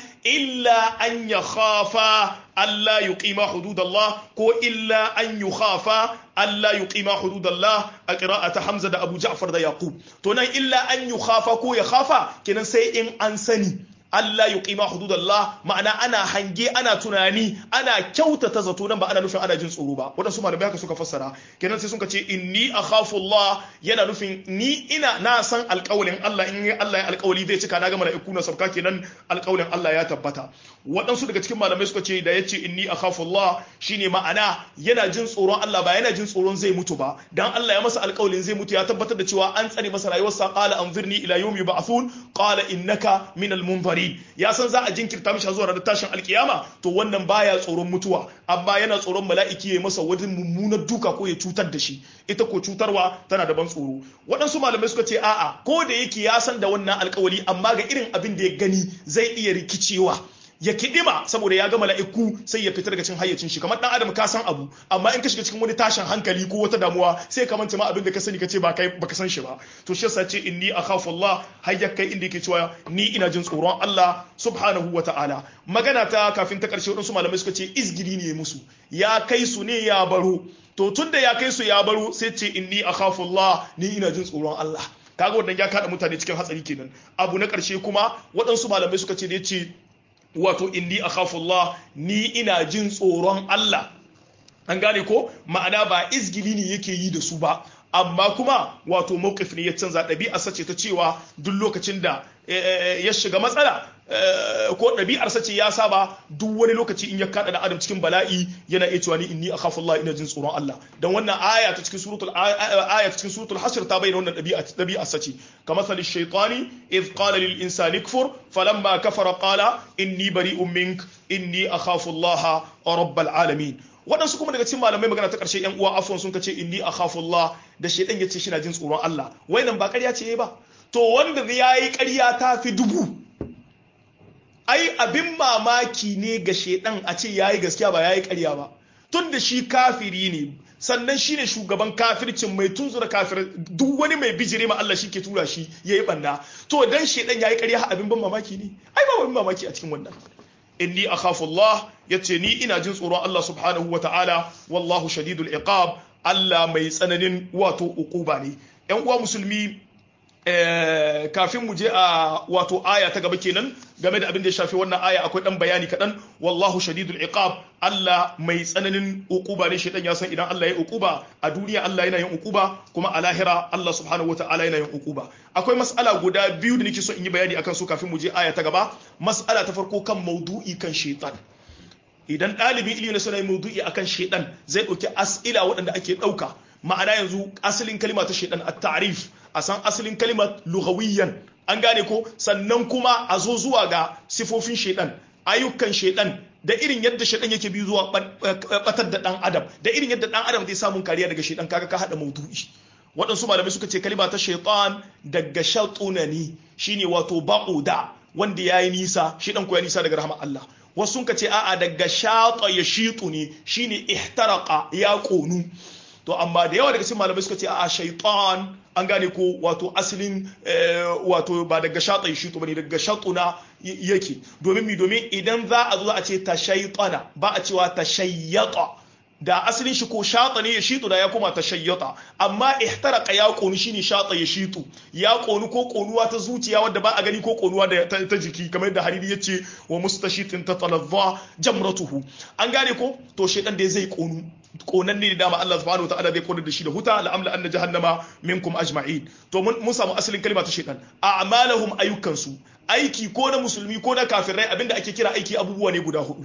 إلا أن يخافا ألا يقيما حدود الله كو إلا أن يخافا ألا يقيما حدود الله قراءة حمزة دا أبو جعفر دا يعقوب تونا إلا أن يخافا كو يخافا كنا سيئن أنسني Allah ya ƙima hududallah ma'ana ana hange ana tunani ana kyautata zato nan ba ana nufin ana jin tsoro ba waɗansu malamai haka suka fassara kenan sai suka ce inni akhafu Allah yana nufin ni ina na san alƙawalin Allah in Allah ya alƙawali zai cika na ga mala'iku na sabka kenan alƙawalin Allah ya tabbata waɗansu daga cikin malamai suka ce da yace inni akhafu Allah shine ma'ana yana jin tsoron Allah ba yana jin tsoron zai mutu ba dan Allah ya masa alƙawalin zai mutu ya tabbatar da cewa an tsare masa rayuwarsa qala anzirni ila yawmi yub'athun qala innaka minal munzirin ya san za a jinkirta mishi zuwa ranar tashin alkiyama to wannan baya tsoron mutuwa amma yana tsoron mala'iki ya masa wani mummunar duka ko ya cutar da shi ita ko cutarwa tana da ban tsoro waɗansu malamai suka ce a'a ko da yake ya san da wannan alkawari amma ga irin abin da ya gani zai iya rikicewa ya kidima saboda ya ga mala'iku sai ya fita daga cikin hayyacin shi kamar dan adam ka san abu amma in ka shiga cikin wani tashin hankali ko wata damuwa sai ka manta ma abin da ka sani ka ce ba kai baka san shi ba to shi yasa ce inni akhafu Allah hayya kai inda yake cewa ni ina jin tsoron Allah subhanahu wa ta'ala magana ta kafin ta karshe wadansu malamai suka ce izgiri ne musu ya kai su ne ya baro to tunda ya kai su ya baro sai ce inni akhafu Allah ni ina jin tsoron Allah kaga wannan ya kada mutane cikin hatsari kenan abu na karshe kuma waɗansu malamai suka ce da yace wato inni akhafullah ni ina jin tsoron Allah an gane ko ma'ana ba izgili ne yake yi da su ba amma kuma wato mawqif ne ya canza ɗabi'a sace ta cewa duk lokacin da ya shiga matsala ko ɗabi'ar sace ya saba duk wani lokaci in ya kada da adam cikin bala'i yana iya cewa ni inni akhafullah ina jin tsoron Allah dan wannan aya ta cikin suratul aya ta cikin suratul hashr ta bayyana wannan ɗabi'a ɗabi'ar sace kamar sali shaytani idh qala lil insani kfur falamma kafara qala inni bari'un mink inni akhafullah rabbal alamin waɗansu kuma daga cikin malamai magana ta ƙarshe yan uwa afwan sun kace inni akhafullah da shaytan yace shi na jin tsoron Allah nan ba ƙarya ce ba to wanda yayi ƙarya ta fi dubu ai abin mamaki ne ga shaytan a ce yayi gaskiya ba yayi ƙarya ba tun da shi kafiri ne sannan shi ne shugaban kafircin mai tunzura kafir duk wani mai bijire ma Allah shi ke tura shi yayi banda to dan shaytan yayi ƙarya abin ban mamaki ne ai ba abin mamaki a cikin wannan inni akhafu Allah yace ni ina jin tsoron Allah subhanahu wa ta'ala wallahu shadidul iqab Allah mai tsananin wato uquba ne ƴan uwa musulmi kafin mu je a wato aya ta gaba kenan game da abin da ya shafi wannan aya akwai dan bayani kaɗan wallahu shadidul iqab Allah mai tsananin uquba ne shedan ya san idan Allah ya uquba a duniya Allah yana yin uquba kuma a lahira Allah subhanahu wataala yana yin uquba akwai mas'ala guda biyu da nake so in yi bayani akan su kafin mu je aya ta gaba mas'ala ta farko kan maudu'i kan shaitan idan ɗalibin ilimi na suna yin maudu'i akan shaitan zai ɗauki as'ila waɗanda ake ɗauka ma'ana yanzu asalin kalima ta shaitan at-ta'rif a san asalin kalimar lughawiyyan an gane ko sannan kuma a zo zuwa ga sifofin shaitan ayyukan shaitan da irin yadda shaitan yake bi zuwa batar da dan adam da irin yadda dan adam zai samun kariya daga shaitan kaga ka hada maudu'i waɗansu malamai suka ce kalima ta shaitan daga shatuna ne shine wato ba'uda wanda yayi nisa shaitan ko ya nisa daga rahmar Allah wasu sun ce a'a daga shata ya shitu ne shine ihtaraqa ya konu to amma da yawa daga cikin malamai suka ce a shaitan an gane ko wato asalin wato ba daga shata ya shito bane daga shatuna yake domin mi domin idan za a zo a ce ta shaitana ba a cewa ta shayyata da asalin shi ko shata ne ya shitu da ya koma ta shayyata amma ihtaraka ya konu shine shata ya shitu ya konu ko konuwa ta zuciya wadda ba a gani ko konuwa da ta, jiki kamar yadda hariri ya ce wa mustashitin ta talazza jamratuhu an gane ko to shedan da zai konu konan ne dama Allah subhanahu wataala zai konar da shi da huta la'amla anna jahannama minkum ajma'in to mun samu asalin kalma ta shedan a'malahum ayyukansu aiki ko na musulmi ko na kafirai abinda ake kira aiki abubuwa ne guda hudu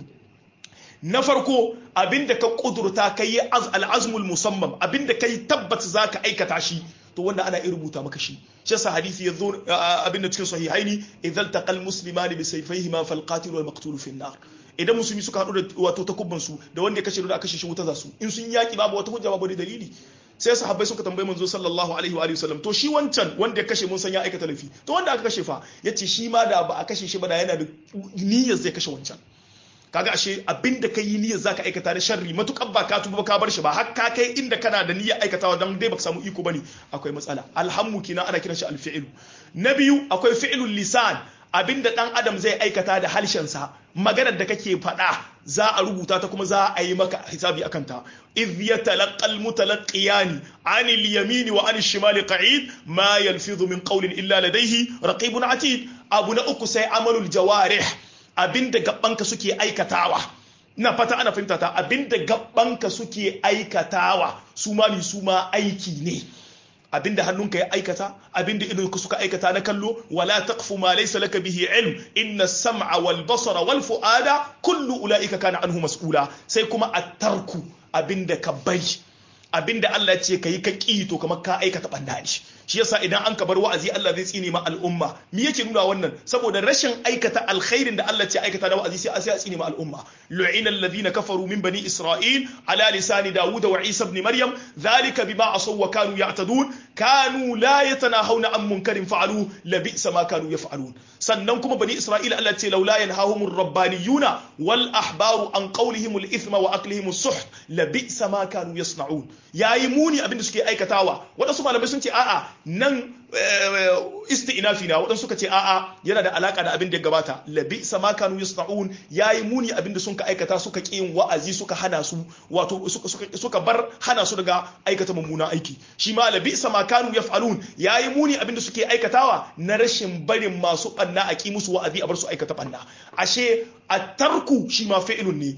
na farko abinda ka kudurta ka yi al'azmul musamman abinda ka yi tabbat za ka aikata shi to wanda ana iya rubuta maka shi shi yasa hadisi ya zo abinda cikin sahihaini idan taqal muslimani bi sayfayhima fal qatil wal maqtul fi nar idan musulmi suka hadu da wato takubban su da wanda ya kashe da kashe shi wuta za su in sun yaki babu wata hujja babu dalili sai sahabbai suka tambaye manzo sallallahu alaihi wa alihi wasallam to shi wancan wanda ya kashe mun san ya aikata laifi to wanda aka kashe fa yace shi ma da ba a kashe shi ba da yana da niyyar zai kashe wancan kaga ashe abinda kai yi niyyar zaka aikata da sharri matukar ba ka tuba ka bar shi ba har ka kai inda kana da niyyar aikatawa dan dai baka samu iko bane akwai matsala alhammu kina ana kiran shi alfi'lu na biyu akwai fi'lul lisan abinda dan adam zai aikata da harshen sa maganar da kake faɗa za a rubuta ta kuma za a yi maka hisabi akan ta idh yatalaqal mutalaqiyani anil yamini wa anil shimali qa'id ma yalfidhu min qawlin illa ladayhi raqibun atid abu na uku sai amalul jawarih abinda gabanka suke aikatawa ina fata ana fahimta ta abinda gabanka suke aikatawa su ma ni su ma aiki ne abinda hannunka ya aikata abinda idonka suka aikata na kallo wala taqfu ma laysa laka bihi ilm inna as-sam'a wal basara wal fu'ada kullu ulaika kana anhu mas'ula sai kuma at-tarku abinda ka bai abinda Allah ya ce kayi ka ki to kamar ka aikata banda ne shi yasa idan an ka bar wa'azi Allah zai tsine ma al'umma me yake nuna wannan saboda rashin aikata alkhairin da Allah ce aikata da wa'azi sai sai a tsine ma al'umma lu'ina alladhina kafaru min bani isra'il ala lisani daud wa isa ibn maryam dhalika bima asaw wa kanu ya'tadun kanu la yatanahawna an munkarin fa'alu la bi'sa ma kanu yaf'alun sannan kuma bani isra'il Allah ce laula yanhahumur rabbaniyuna wal ahbaru an qawlihimul ithma wa aklihim as-suht la bi'sa ma kanu yasna'un yayi muni abinda suke aikatawa wadansu malamai sun ce a'a nan isti'nafi na waɗansu suka ce a'a yana da alaka da abin da ya gabata labi sama kanu yasna'un yayi muni abin da suka aikata suka ƙi yin wa'azi suka hana su wato suka bar hana su daga aikata mummuna aiki shi ma labi sama kanu yaf'alun yayi muni abin da suke aikatawa na rashin barin masu banna a ƙi musu wa'azi a bar su aikata banna ashe at-tarku shi ma fi'lun ne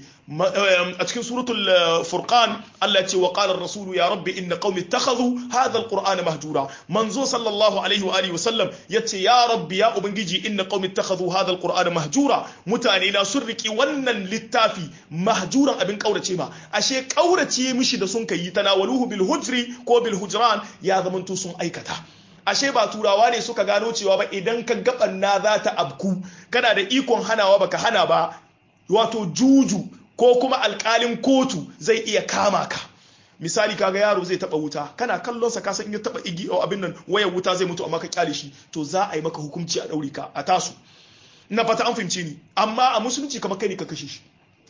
a cikin suratul furqan Allah ya ce wa qala ar-rasul ya rabbi inna qaumi ittakhadhu hadha al-qur'ana mahjura manzo sallallahu alaihi wa alihi wasallam yace ya rabbi ya ubangiji inna qaumi ittakhadhu hadha al-qur'ana mahjura mutane na sun riki wannan littafi mahjuran abin kaurace ma ashe kaurace mishi da sun kai tanawaluhu bil hujri ko bil hujran ya zamanto sun aikata ashe ba turawa ne suka gano cewa ba idan ka gabanna za ta abku kana da ikon hanawa baka hana ba wato juju ko kuma alkalin kotu zai iya kama ka misali kaga yaro zai taba wuta kana kallon sa kasan in ya taba igi o abin nan wayar wuta zai mutu amma ka kyale shi to za a yi maka hukunci a daure ka a tasu na fata an fahimce ni amma a musulunci kamar kai ne ka kashe shi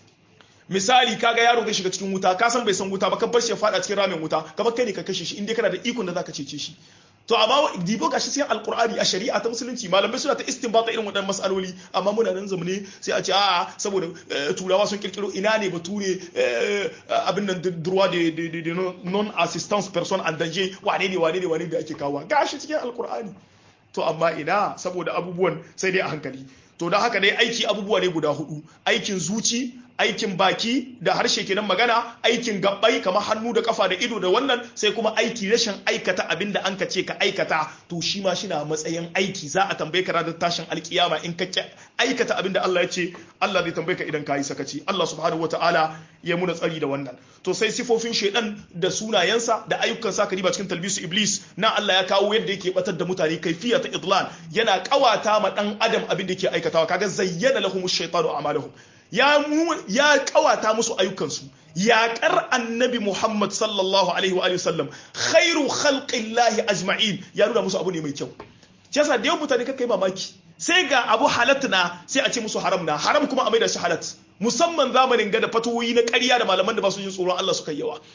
misali kaga yaro zai shiga cikin wuta ka san bai san wuta ba ka bar shi ya fada cikin ramin wuta kamar kai ne ka kashe shi in dai kana da ikon da zaka cece shi to amma dibo gashi sai alqur'ani a shari'a ta musulunci malamai suna ta istinbata irin waɗannan masaloli amma muna nan zamane sai a ce a'a saboda turawa sun kirkiro ina ne bature abin nan durwa de non assistance person and danger wane ne wane ne wane da ake kawo gashi cikin alqur'ani to amma ina saboda abubuwan sai dai a hankali to don haka dai aiki abubuwa ne guda hudu aikin zuci aikin baki da harshe kenan magana aikin gabbai kamar hannu da kafa da ido da wannan sai kuma aiki rashin aikata abin da an ka ce ka aikata to shi ma shi na matsayin aiki za a tambaye ka ranar tashin alkiyama in ka aikata abin da Allah ya ce Allah zai tambaye ka idan ka yi sakaci Allah subhanahu wataala ya muna tsari da wannan to sai sifofin shedan da sunayensa da ayyukan sa riba cikin talbisu iblis na Allah ya kawo yadda yake batar da mutane kaifiya ta idlan yana kawata ma dan adam abin da yake aikatawa kaga zayyana lahum ash-shaytanu a'malahum ya ya kawata musu ayyukansu yaƙar annabi Muhammad sallallahu alaihi wa sallam khairu khalqillahi ajma'in ya nuna musu abu ne mai kyau yasa da yawan mutane kai mamaki sai ga abu halatta na sai a ce musu haram na haram kuma a maida shi halat musamman zamanin ga da fatoyi na ƙarya da malaman da ba su yin tsoron Allah suka yawa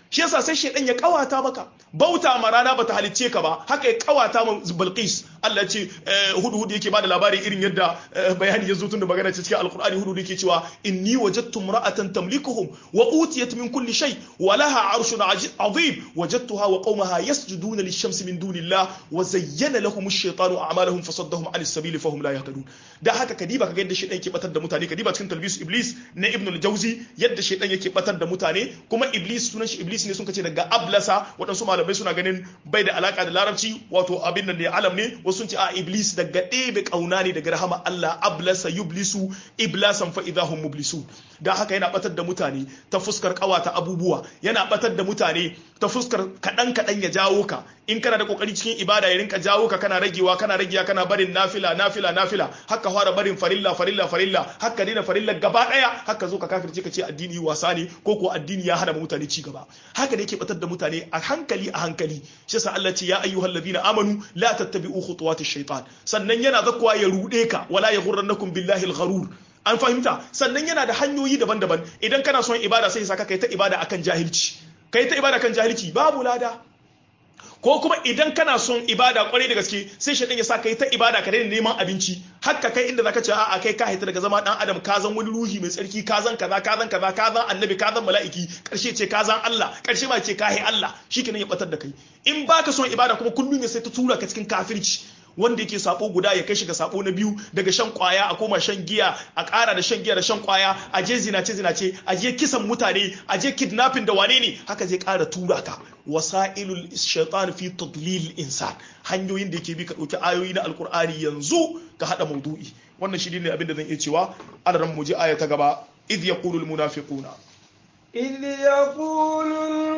shi yasa sai shaidan ya kawata maka bauta ma rana bata halicce ka ba haka ya kawata ma Bilqis Allah ce hudu hudu yake bada labari irin yadda bayani ya zo tun da magana ce cikin alqur'ani hudu yake cewa inni wajadtu imra'atan tamlikuhum wa utiyat min kulli shay wa laha 'arshun 'azim wajadtuha wa qaumaha yasjuduna lish-shamsi min dunillah wa zayyana lahum ash-shaytanu a'malahum fasaddahum 'anis sabili fahum la yahtadun da haka kadiba kaga yadda shaidan yake batar da mutane kadiba cikin talbis iblis na ibn al-jawzi yadda shaidan yake batar da mutane kuma iblis sunan shi iblis ne sun kace daga ablasa waɗansu malamai suna ganin bai da alaka da larabci wato abin nan ne alam ne wasu sun ce a iblis daga ɗebe kauna ne daga rahama Allah ablasa yublisu iblasan fa idahum mublisun da haka yana batar da mutane ta fuskar kawata abubuwa yana batar da mutane ta fuskar kaɗan kaɗan ya jawo ka in kana da kokari cikin ibada ya rinka jawo ka kana ragewa kana ragewa kana barin nafila nafila nafila haka fara barin farilla farilla farilla haka daina farilla gaba daya haka zo ka kafirce ka ce addini wasa ne ko ko addini ya hana mutane ci gaba haka da yake batar da mutane a hankali a hankali shi yasa Allah ce ya ayyuhal ladina amanu la tattabi'u khutuwati shaytan sannan yana zakwa ya rude ka wala yaghurrannakum billahi al-gharur an fahimta sannan yana da hanyoyi daban-daban idan kana son ibada sai saka kai ta ibada akan jahilci kai ta ibada kan jahilci babu lada ko kuma idan kana son ibada kwarai da gaske sai shaitan ya sa kai ta ibada ka daina neman abinci hakka kai inda zaka ce a'a kai ka haita daga zama dan adam ka zan wani ruhi mai tsarki ka zan kaza ka zan kaza ka zan annabi ka zan mala'iki karshe ce ka zan Allah karshe ma ce ka hai Allah shikenan ya batar da kai in baka son ibada kuma kullum ya sai ta tura ka cikin kafirci wanda yake sabo guda ya kai shi ga sabo na biyu daga shan kwaya a koma shan giya a ƙara da shan giya da shan kwaya a je zinace zinace a je kisan mutane a je kidnapping da wane ne haka zai ƙara tura ka wasailul shaitan fi tadlil insan hanyoyin da yake bi ka ɗauki ayoyi na alkur'ani yanzu ka haɗa maudu'i wannan shi ne abin da zan iya cewa adaran mu je aya ta gaba idh yaqulu almunafiquna إذ يقول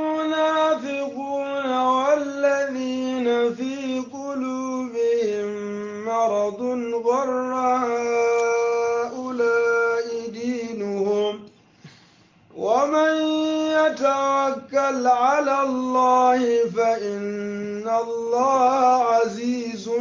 المنافقون والذين في قلوبهم مرض غر هؤلاء دينهم ومن يتوكل على الله فإن الله عزيز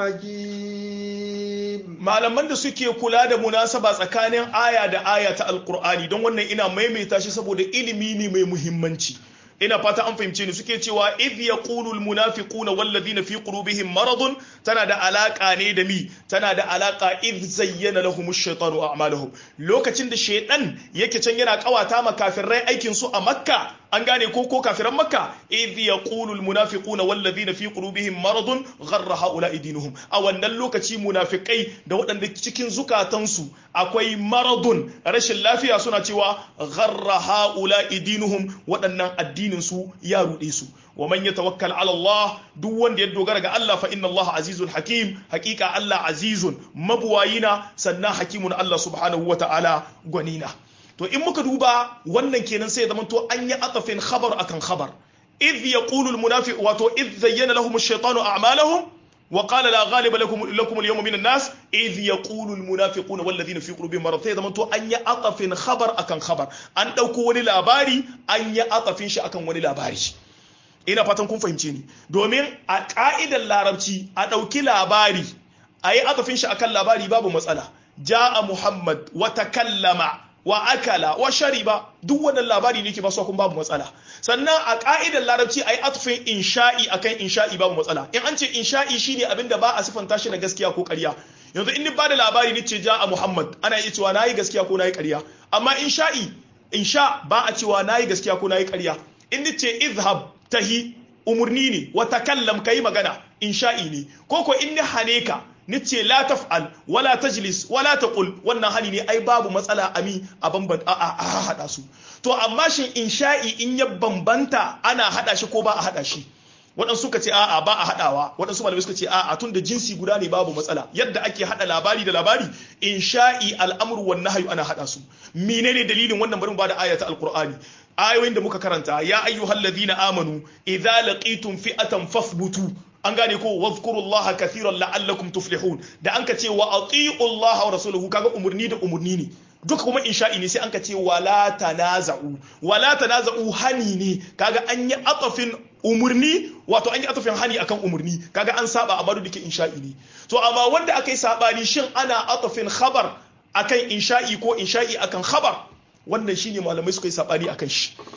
حكيم malaman da suke kula da munasaba tsakanin aya da aya ta alkur'ani don wannan ina maimaita shi saboda ilimi ne mai muhimmanci ina fata an fahimce ni suke cewa idh yaqulu almunafiquna walladhina fi qulubihim maradun tana da alaka ne da mi tana da alaka idh zayyana lahum ash-shaytanu a'malahum lokacin da shaytan yake can yana kawata ma kafirai aikin su a makka an gane ko ko kafiran makka idh yaqulu almunafiquna walladhina fi qulubihim maradun gharra haula'i dinuhum a wannan lokaci munafikai da waɗanda cikin zukatansu akwai maradun rashin lafiya suna cewa gharra haula'i dinuhum waɗannan addinin su ya ruɗe su wa man yatawakkal ala Allah duk wanda ya dogara ga Allah fa inna Allah azizun hakim hakika Allah azizun mabuwayina sannan hakimun Allah subhanahu wa ta'ala gwanina to in muka duba wannan kenan sai ya zama to an yi atafin khabar akan khabar idh yaqulu al munafiq wato idh zayyana lahum ash-shaytanu a'malahum وقال لا غالب لكم لكم اليوم من الناس اذ يقول المنافقون والذين في قلوبهم مرض sai zaman to an yi atafin khabar akan khabar an dauko wani labari an yi atafin shi akan wani labari ina fatan kun fahimce ni domin a ka'idar larabci a dauki labari a yi atafin shi akan labari babu matsala ja'a muhammad wa takallama wa akala wa shariba duk wannan labari ne ke ba kun babu matsala sannan a ka'idar larabci ayi atfin insha'i akan insha'i babu matsala in an ce insha'i shine abin da ba a sifanta shi na gaskiya ko ƙarya yanzu in ni ba da labari ni ce ja a muhammad ana iya cewa nayi gaskiya ko nayi ƙarya amma insha'i insha ba a cewa nayi gaskiya ko nayi ƙarya in ni ce izhab tahi umurni ne wa takallam kai magana insha'i ne ko ko in ni hane ka nice la taf'al wala tajlis wala taqul wannan hali ne ai babu matsala ami a bamban a a hada su to amma shin insha'i in ya bambanta ana hada shi ko ba a hada shi waɗansu suka ce a'a ba a haɗawa waɗansu malamai suka ce a'a tun da jinsi guda ne babu matsala yadda ake haɗa labari da labari insha'i al'amru wan nahyu ana haɗa su menene dalilin wannan bari mu bada aya ta alqur'ani ayoyin da muka karanta ya ayyuhal ladina amanu idza laqitum fi'atan fathbutu an gane ko wadhkurullaha kathiran la'allakum tuflihun da an ka ce wa atiullaha wa rasuluhu kaga umurni da umurni ne duka kuma insha'i ne sai an ka ce wala tanaza'u wala tanaza'u hani ne kaga an yi atafin umurni wato an yi atafin hani akan umurni kaga an saba amma duk insha'i ne to amma wanda aka yi sabani shin ana atafin khabar akan insha'i ko insha'i akan khabar wannan shine malamai suka yi sabani akan shi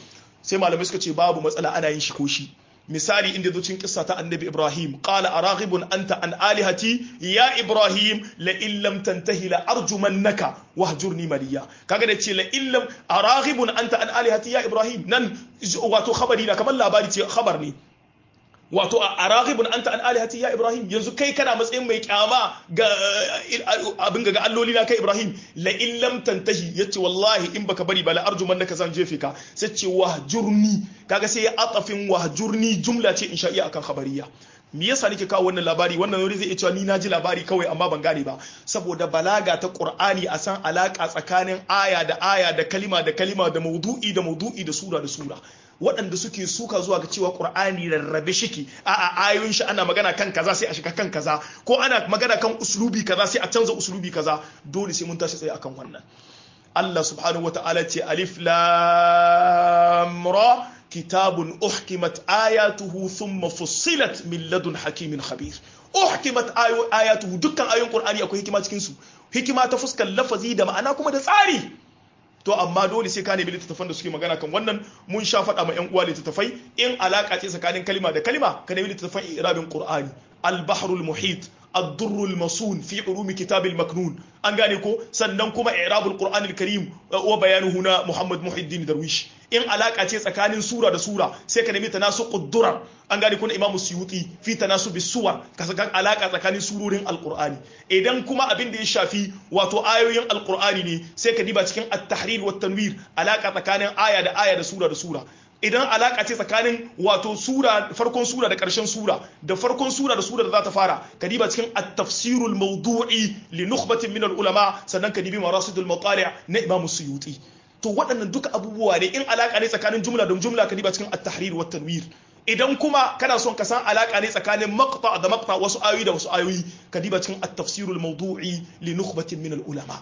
sai malamai suka ce babu matsala ana yin shi ko shi misali inda zo cikin kissa ta annabi ibrahim qala araghibun anta an alihati ya ibrahim la in lam tantahi la arjumannaka wahjurni maliya kaga da ce la in lam araghibun anta an alihati ya ibrahim nan wato khabari na kamar labari ce khabar ne wato a araghibun anta an alihati ya ibrahim yanzu kai kana matsayin mai kyama ga abin ga alloli na kai ibrahim la in lam tantahi yace wallahi in baka bari ba la arjuman naka zan jefe ka sai ce wahjurni kaga sai ya atafin wahjurni jumla ce insha iya akan khabariya me yasa nake kawo wannan labari wannan wuri zai iya cewa ni na ji labari kawai amma ban gane ba saboda balaga ta qur'ani a san alaka tsakanin aya da aya da kalima da kalima da maudu'i da maudu'i da sura da sura waɗanda suke suka zuwa ga cewa ƙur'ani rarrabe shiki a a ayoyin shi ana magana kan kaza sai a shiga kan kaza ko ana magana kan uslubi kaza sai a canza uslubi kaza dole sai mun tashi tsaye akan wannan Allah subhanahu wa ta'ala ce alif lam ra kitabun uhkimat ayatuhu thumma fussilat min ladun hakimin khabir uhkimat ayatuhu dukkan ayoyin qur'ani akwai hikima cikin su hikima ta fuskar lafazi da ma'ana kuma da tsari to amma dole sai ka nemi littattafan da suke magana kan wannan mun sha faɗa ma 'yan uwa littattafai in alaka ce tsakanin kalima da kalima ka nemi littattafan irabin qur'ani al-bahrul muhit الدر المصون في علوم كتاب المكنون an gane ko sannan kuma i'rabul qur'anil karim wa bayanu huna muhammad muhiddin darwish in alaka ce tsakanin sura da sura sai ka nemi tanasuqud durar an gane ko na imam suyuti fi tanasubis suwar ka saka alaka tsakanin surorin alqur'ani idan kuma abin da ya shafi wato ayoyin alqur'ani ne sai ka diba cikin at-tahrir wat tanwir alaka tsakanin aya da aya da sura da sura idan alaka ce tsakanin wato sura farkon sura da ƙarshen sura da farkon sura da sura da za ta fara kadiba cikin at-tafsirul mawdu'i li nukhbatin min al-ulama sannan kadibi marasidul matali' na Imam Suyuti to waɗannan duka abubuwa ne in alaka ne tsakanin jumla da jumla kadiba cikin at-tahrir wa tanwir idan kuma kana son ka san alaka ne tsakanin maqta da maqta wasu ayoyi da wasu ayoyi kadiba cikin at-tafsirul mawdu'i li nukhbatin min al-ulama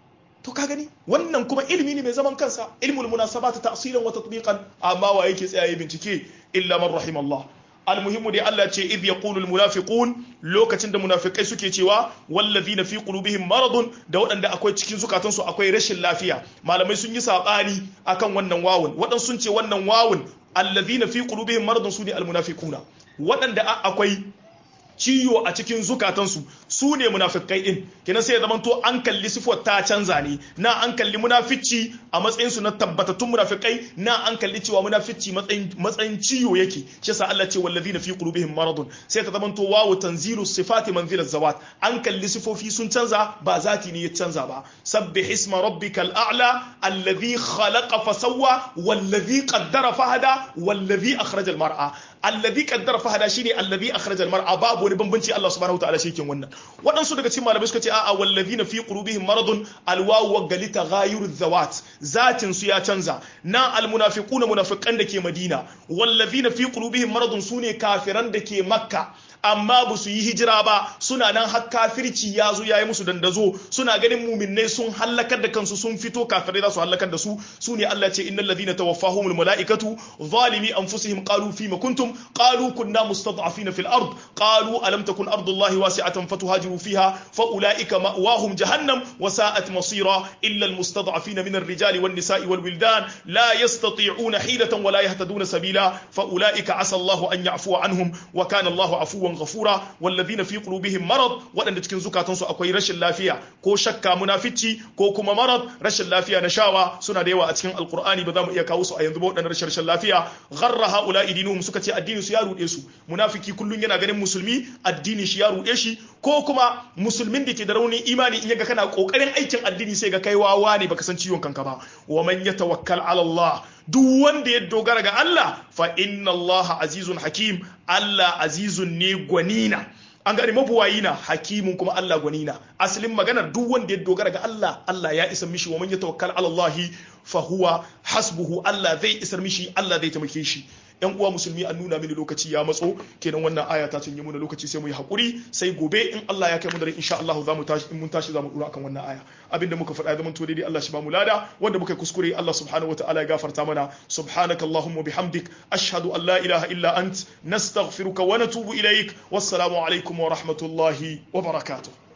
to ka gani wannan kuma ilimi ne mai zaman kansa ilmul munasabat ta'silan wa tatbiqan amma wa yake tsayaye bincike illa man rahimallah almuhimmu dai Allah ce idh yaqulu almunafiqun lokacin da munafikai suke cewa wallazina fi qulubihim maradun da waɗanda akwai cikin zukatansu akwai rashin lafiya malamai sun yi sabani akan wannan wawun waɗansu sun ce wannan wawun allazina fi qulubihim maradun sune almunafiquna waɗanda akwai ciwo a cikin zukatansu su ne munafikai din kenan sai ya zama to an kalli sifar ta canza ne na an kalli munafici a matsayin su na tabbatattun munafikai na an kalli cewa munafici matsayin matsayin ciwo yake shi yasa Allah ce wallazina fi qulubihim maradun sai ta zama to wawu tanzilu sifati manzila zawat an kalli sifofi sun canza ba zati ne ya canza ba sabbih isma rabbikal a'la alladhi khalaqa fasawwa wallazi qaddara fahada wallazi akhraja al mar'a alladhi qaddara fahada shine alladhi akhraja al mar'a babu wani bambanci Allah subhanahu wa ta'ala shi yake wannan waɗansu daga cikin malamai suka ce a'a wallazina fi qulubihim maradun alwawu wa galita ghayru zawat zatin su ya canza na almunafiquna munafiqan da ke Madina wallazina fi qulubihim maradun sune kafiran da ke Makka amma ba su yi hijira ba suna nan har kafirci ya zo ya yi musu dandazo suna ganin muminai sun hallakar da kansu sun fito kafirai za su hallakar da su su ne Allah ce innal ladina tawaffahumul malaikatu zalimi anfusihim qalu fima kuntum qalu kunna mustad'afina fil ard qalu alam takun ardullahi wasi'atan fatuhajiru fiha fa ulaika ma'wahum jahannam wa sa'at masira illa al mustad'afina min ar-rijali wan nisa'i wal wildan la yastati'una hilatan wa la yahtaduna sabila fa ulaika asa Allahu an ya'fuwa anhum wa kana Allahu afuwan ghafura wallazina fi qulubihim marad waɗanda cikin zukatansu akwai rashin lafiya ko shakka munafici ko kuma marad rashin lafiya na shawa suna da yawa a cikin alqur'ani ba za mu iya kawo su a yanzu ba waɗannan rashin rashin lafiya gharra haula idinuhum suka ce addini su ya rude su munafiki kullun yana ganin musulmi addini shi ya rude shi ko kuma musulmin da ke da raunin imani in yaga kana kokarin aikin addini sai ga kai wawa ne baka san ciwon kanka ba wa man yatawakkal ala Allah duk wanda ya dogara ga Allah fa inna Allah azizun hakim Allah azizun ne gwanina an gane mabuwayi na hakimun kuma Allah gwanina asalin maganar duk wanda ya dogara ga Allah Allah ya isa mishi wa man yatawakkal ala Allah fa huwa hasbuhu Allah zai isar mishi Allah zai taimake shi yan uwa musulmi an nuna mini lokaci ya matso kenan wannan aya ta cinye mu da lokaci sai mu yi hakuri sai gobe in Allah ya kai mu da insha Allah za mu tashi in mun tashi za mu dura akan wannan aya abinda muka faɗa zaman to daidai Allah shi ba mu lada wanda muka kuskure Allah subhanahu wataala ya gafarta mana subhanaka allahumma bihamdik ashhadu an la ilaha illa ant nastaghfiruka wa natubu ilaik wassalamu alaikum wa rahmatullahi wa barakatuh